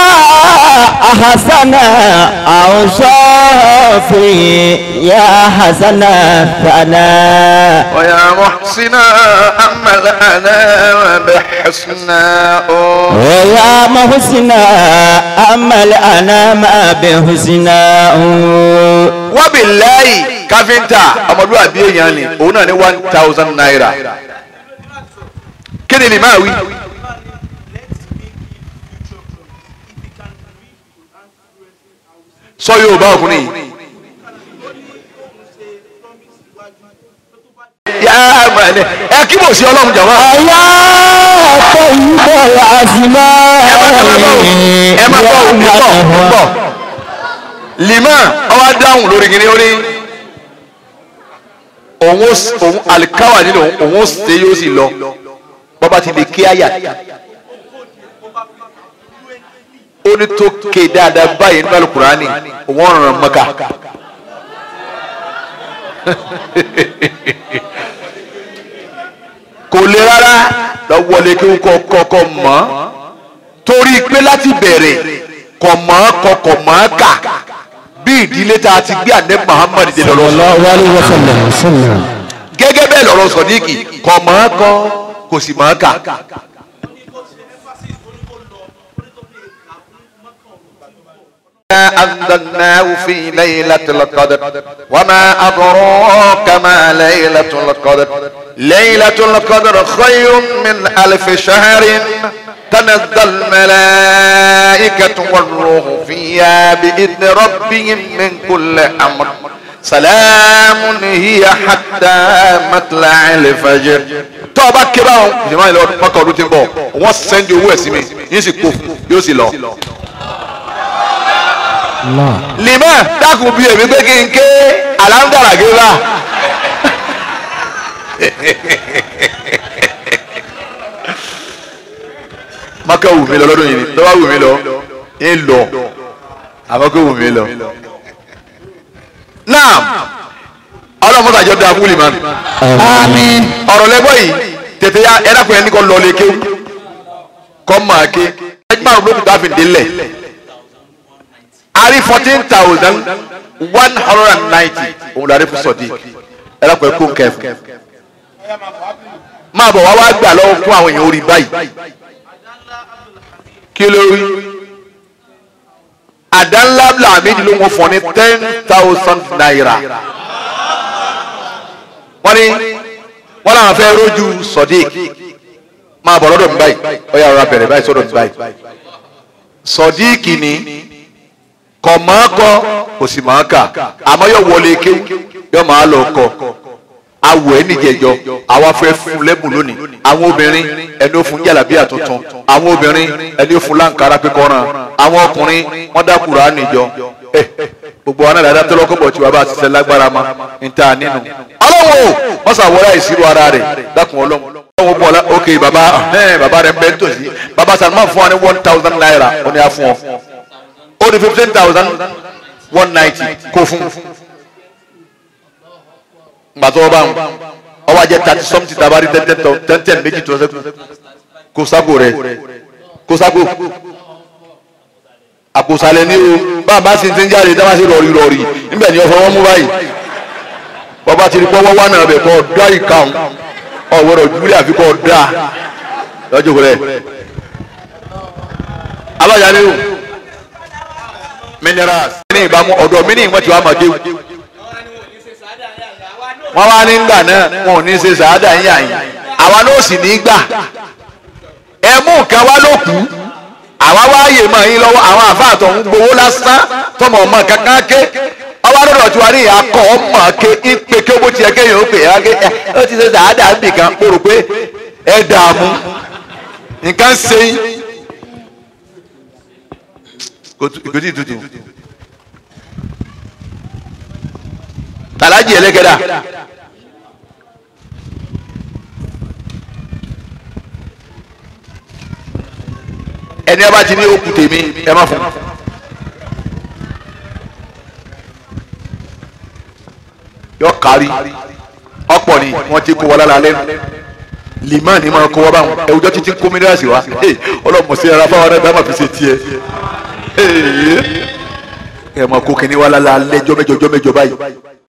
حسن أو شافي يا حسن ثنا ويا محسنا أما الأنا وبحسنا ويا محسنا أما الأنام بحسنا wabilayi káfíńtà ọmọlúwàbí èèyàn ni òun náà ní one thousand naira kí ni lè máa wí. sọ yorùbá ọkùnrin yìí. yá àmàlẹ ẹ kí bò sí ọlọ́run jàmọ́. ẹ má bọ̀ òun bọ̀ òun bọ̀ lima ọwọ́ dáhùn lórí kìíní ó ní òun ó s- òun alikawa nínú òun ó ṣe yóò sì lọ bọ́ba ti lè kí àyà ó ní tó ké dáadáa báyìí nínú alukurani òun ọ̀ràn mọ́ka kò le rárá lọ wọlé kí n kọ kọkọ mọ́ torí pé láti bẹ̀rẹ̀ kọ̀ mọ́ kọkọ̀ mọ́ kà bí ìdílé tá a ti gbé ànẹ́ Muhammad dé lọ́rọ́ sọ gẹ́gẹ́ bẹ́ẹ̀ lọ́rọ̀ sọ̀díkì kọ̀ mọ́ kọ́ kò sì mọ́ kà. أنزلناه في ليلة القدر وما أدراك ما ليلة القدر ليلة القدر خير من ألف شهر تنزل الملائكة والروح فيها بإذن ربهم من كل أمر سلام هي حتى مطلع الفجر tó o bá ké báwọn ìjọba ìlọ mọkàn ọdún tí ń bọ̀ wọ́n sẹ́ndì owó ẹ̀ sí mi yín sì kó fún yóò sì lọ limẹ dákun bí èmi pé kí n ké aláǹdàrà gébà maka wù mí lọ lọ́dún yìí ni tọ́wá wù mí lọ ń lọ àmọ́ kó wù mí lọ. náà ọlọ́mọdé àjọ dáa fún limani Àmín. ọ̀rọ̀ lẹ́gbọ́ yìí tètè ya ẹ̀rọ pẹ̀lú ẹni kọ́ lọ lé kéwù kọ́ máa ké ẹgbẹ́ àwọn olókùn tó a fi délẹ̀ ari fourteen thousand one hundred and ninety òun lórí fún sọdík ẹ̀rọ pẹ̀lú kó nkẹ́ fún máa bọ̀ wá wá gbà lọ́wọ́ fún àwọn èèyàn orí báyìí kí ló rí àdánlá làmídìí ló ń fọ ní ten thousand naira wọ́n ní wọ́n làwọn fẹ́ rójú sodiq máa bọ̀ lọ́dọ̀ mi báyìí ó yà rọra bẹ̀rẹ̀ báyìí sọ́dọ̀ mi báyìí sodiq ni kọ̀ máa kọ́ kò sì máa kà àmọ́ yóò wọlé ké yóò máa lọ kọ́ awọ ẹ níjẹjọ àwa fẹ́ fún lẹ́bùn lónìí àwọn obìnrin ẹni ó fún jàlábíà tuntun àwọn obìnrin ẹni ó fún láǹkárá pípọ́nrán àwọn ọkùnrin wọ́n dá Kùránì jọ ẹ gbogbo àwọn àdàdà tó lọ́kọ̀ tí wàá bá ti ṣe lágbára ma níta nínú. ọlọ́wọ́ wọ́n sàwọ́rá ìṣirò ara rẹ̀ dákun ọlọ́wọ́. ọlọ́wọ́ bọ̀ ọ́lá ok baba ẹ̀ baba rẹ̀ bẹ́ẹ̀ tòsí baba Salman fún wa ní one thousand naira ó ní a fún ọ ó ní fifteen thousand one ninety kó fún gbàtọ́ ọba ń ọba jẹ́ thirty something tabari ten ten ten ten méjì tó ṣẹ́kù kó sábò rẹ̀ kó sábò àpòsàlẹ̀ ní o bàbá sì ti ń jáde dábàá sí rọrí rọrí níbẹ̀ ni ọ̀fọ̀ wọn mú báyìí bàbá ti rí pọ́wọ́ wà náà bẹ̀ kọ́ dá ìkàún ọ̀wọ́rọ̀ júlẹ̀ àfi kọ́ dá lọ́jọ́ rẹ̀ abájá ni o minerals ní ìbámu ọ̀dọ̀ mi ní ìwọ̀n tí wàá máa géwu wọ́n wá ní gbà náà wọn ò ní ṣe sàádà yín àyìn àwa náà sì ní gbà ẹ mú nǹkan wá ló kù àwa wá yè mọ yín lọ́wọ́ àwọn àfáà tó ń gbowó lásán tọmọ ọmọ kankan ké ọwọ́ lọ́dọ̀ tí wàá ní ìyá kọ́ ọmọ ké ń pe ké bó tiẹ̀ kéèyàn ó pè é ké ẹ ó ti ṣe sàádà ń bì kan mo rò pé ẹ dààmú nǹkan ṣe yín kò tí ì tutù tàlájì ẹlẹ́gẹ̀dà ẹni ẹ bá ti ní okùn tèmi ẹ má fún yọ kárí ọ̀pọ̀ ni wọ́n ti kó wọlé lálẹ́ lìmọ́ ni máa kó wọ́n báwọn ẹ̀wùjọ́ títí kó mílíọ̀sì wá ọlọ́mọ sí ara fáwọn ẹ̀dá máa fi ṣe tiẹ̀ ẹ̀ máa kó kínní wá lálẹ́ jọ́mẹ́jọ jọ́mẹ́jọ báyìí.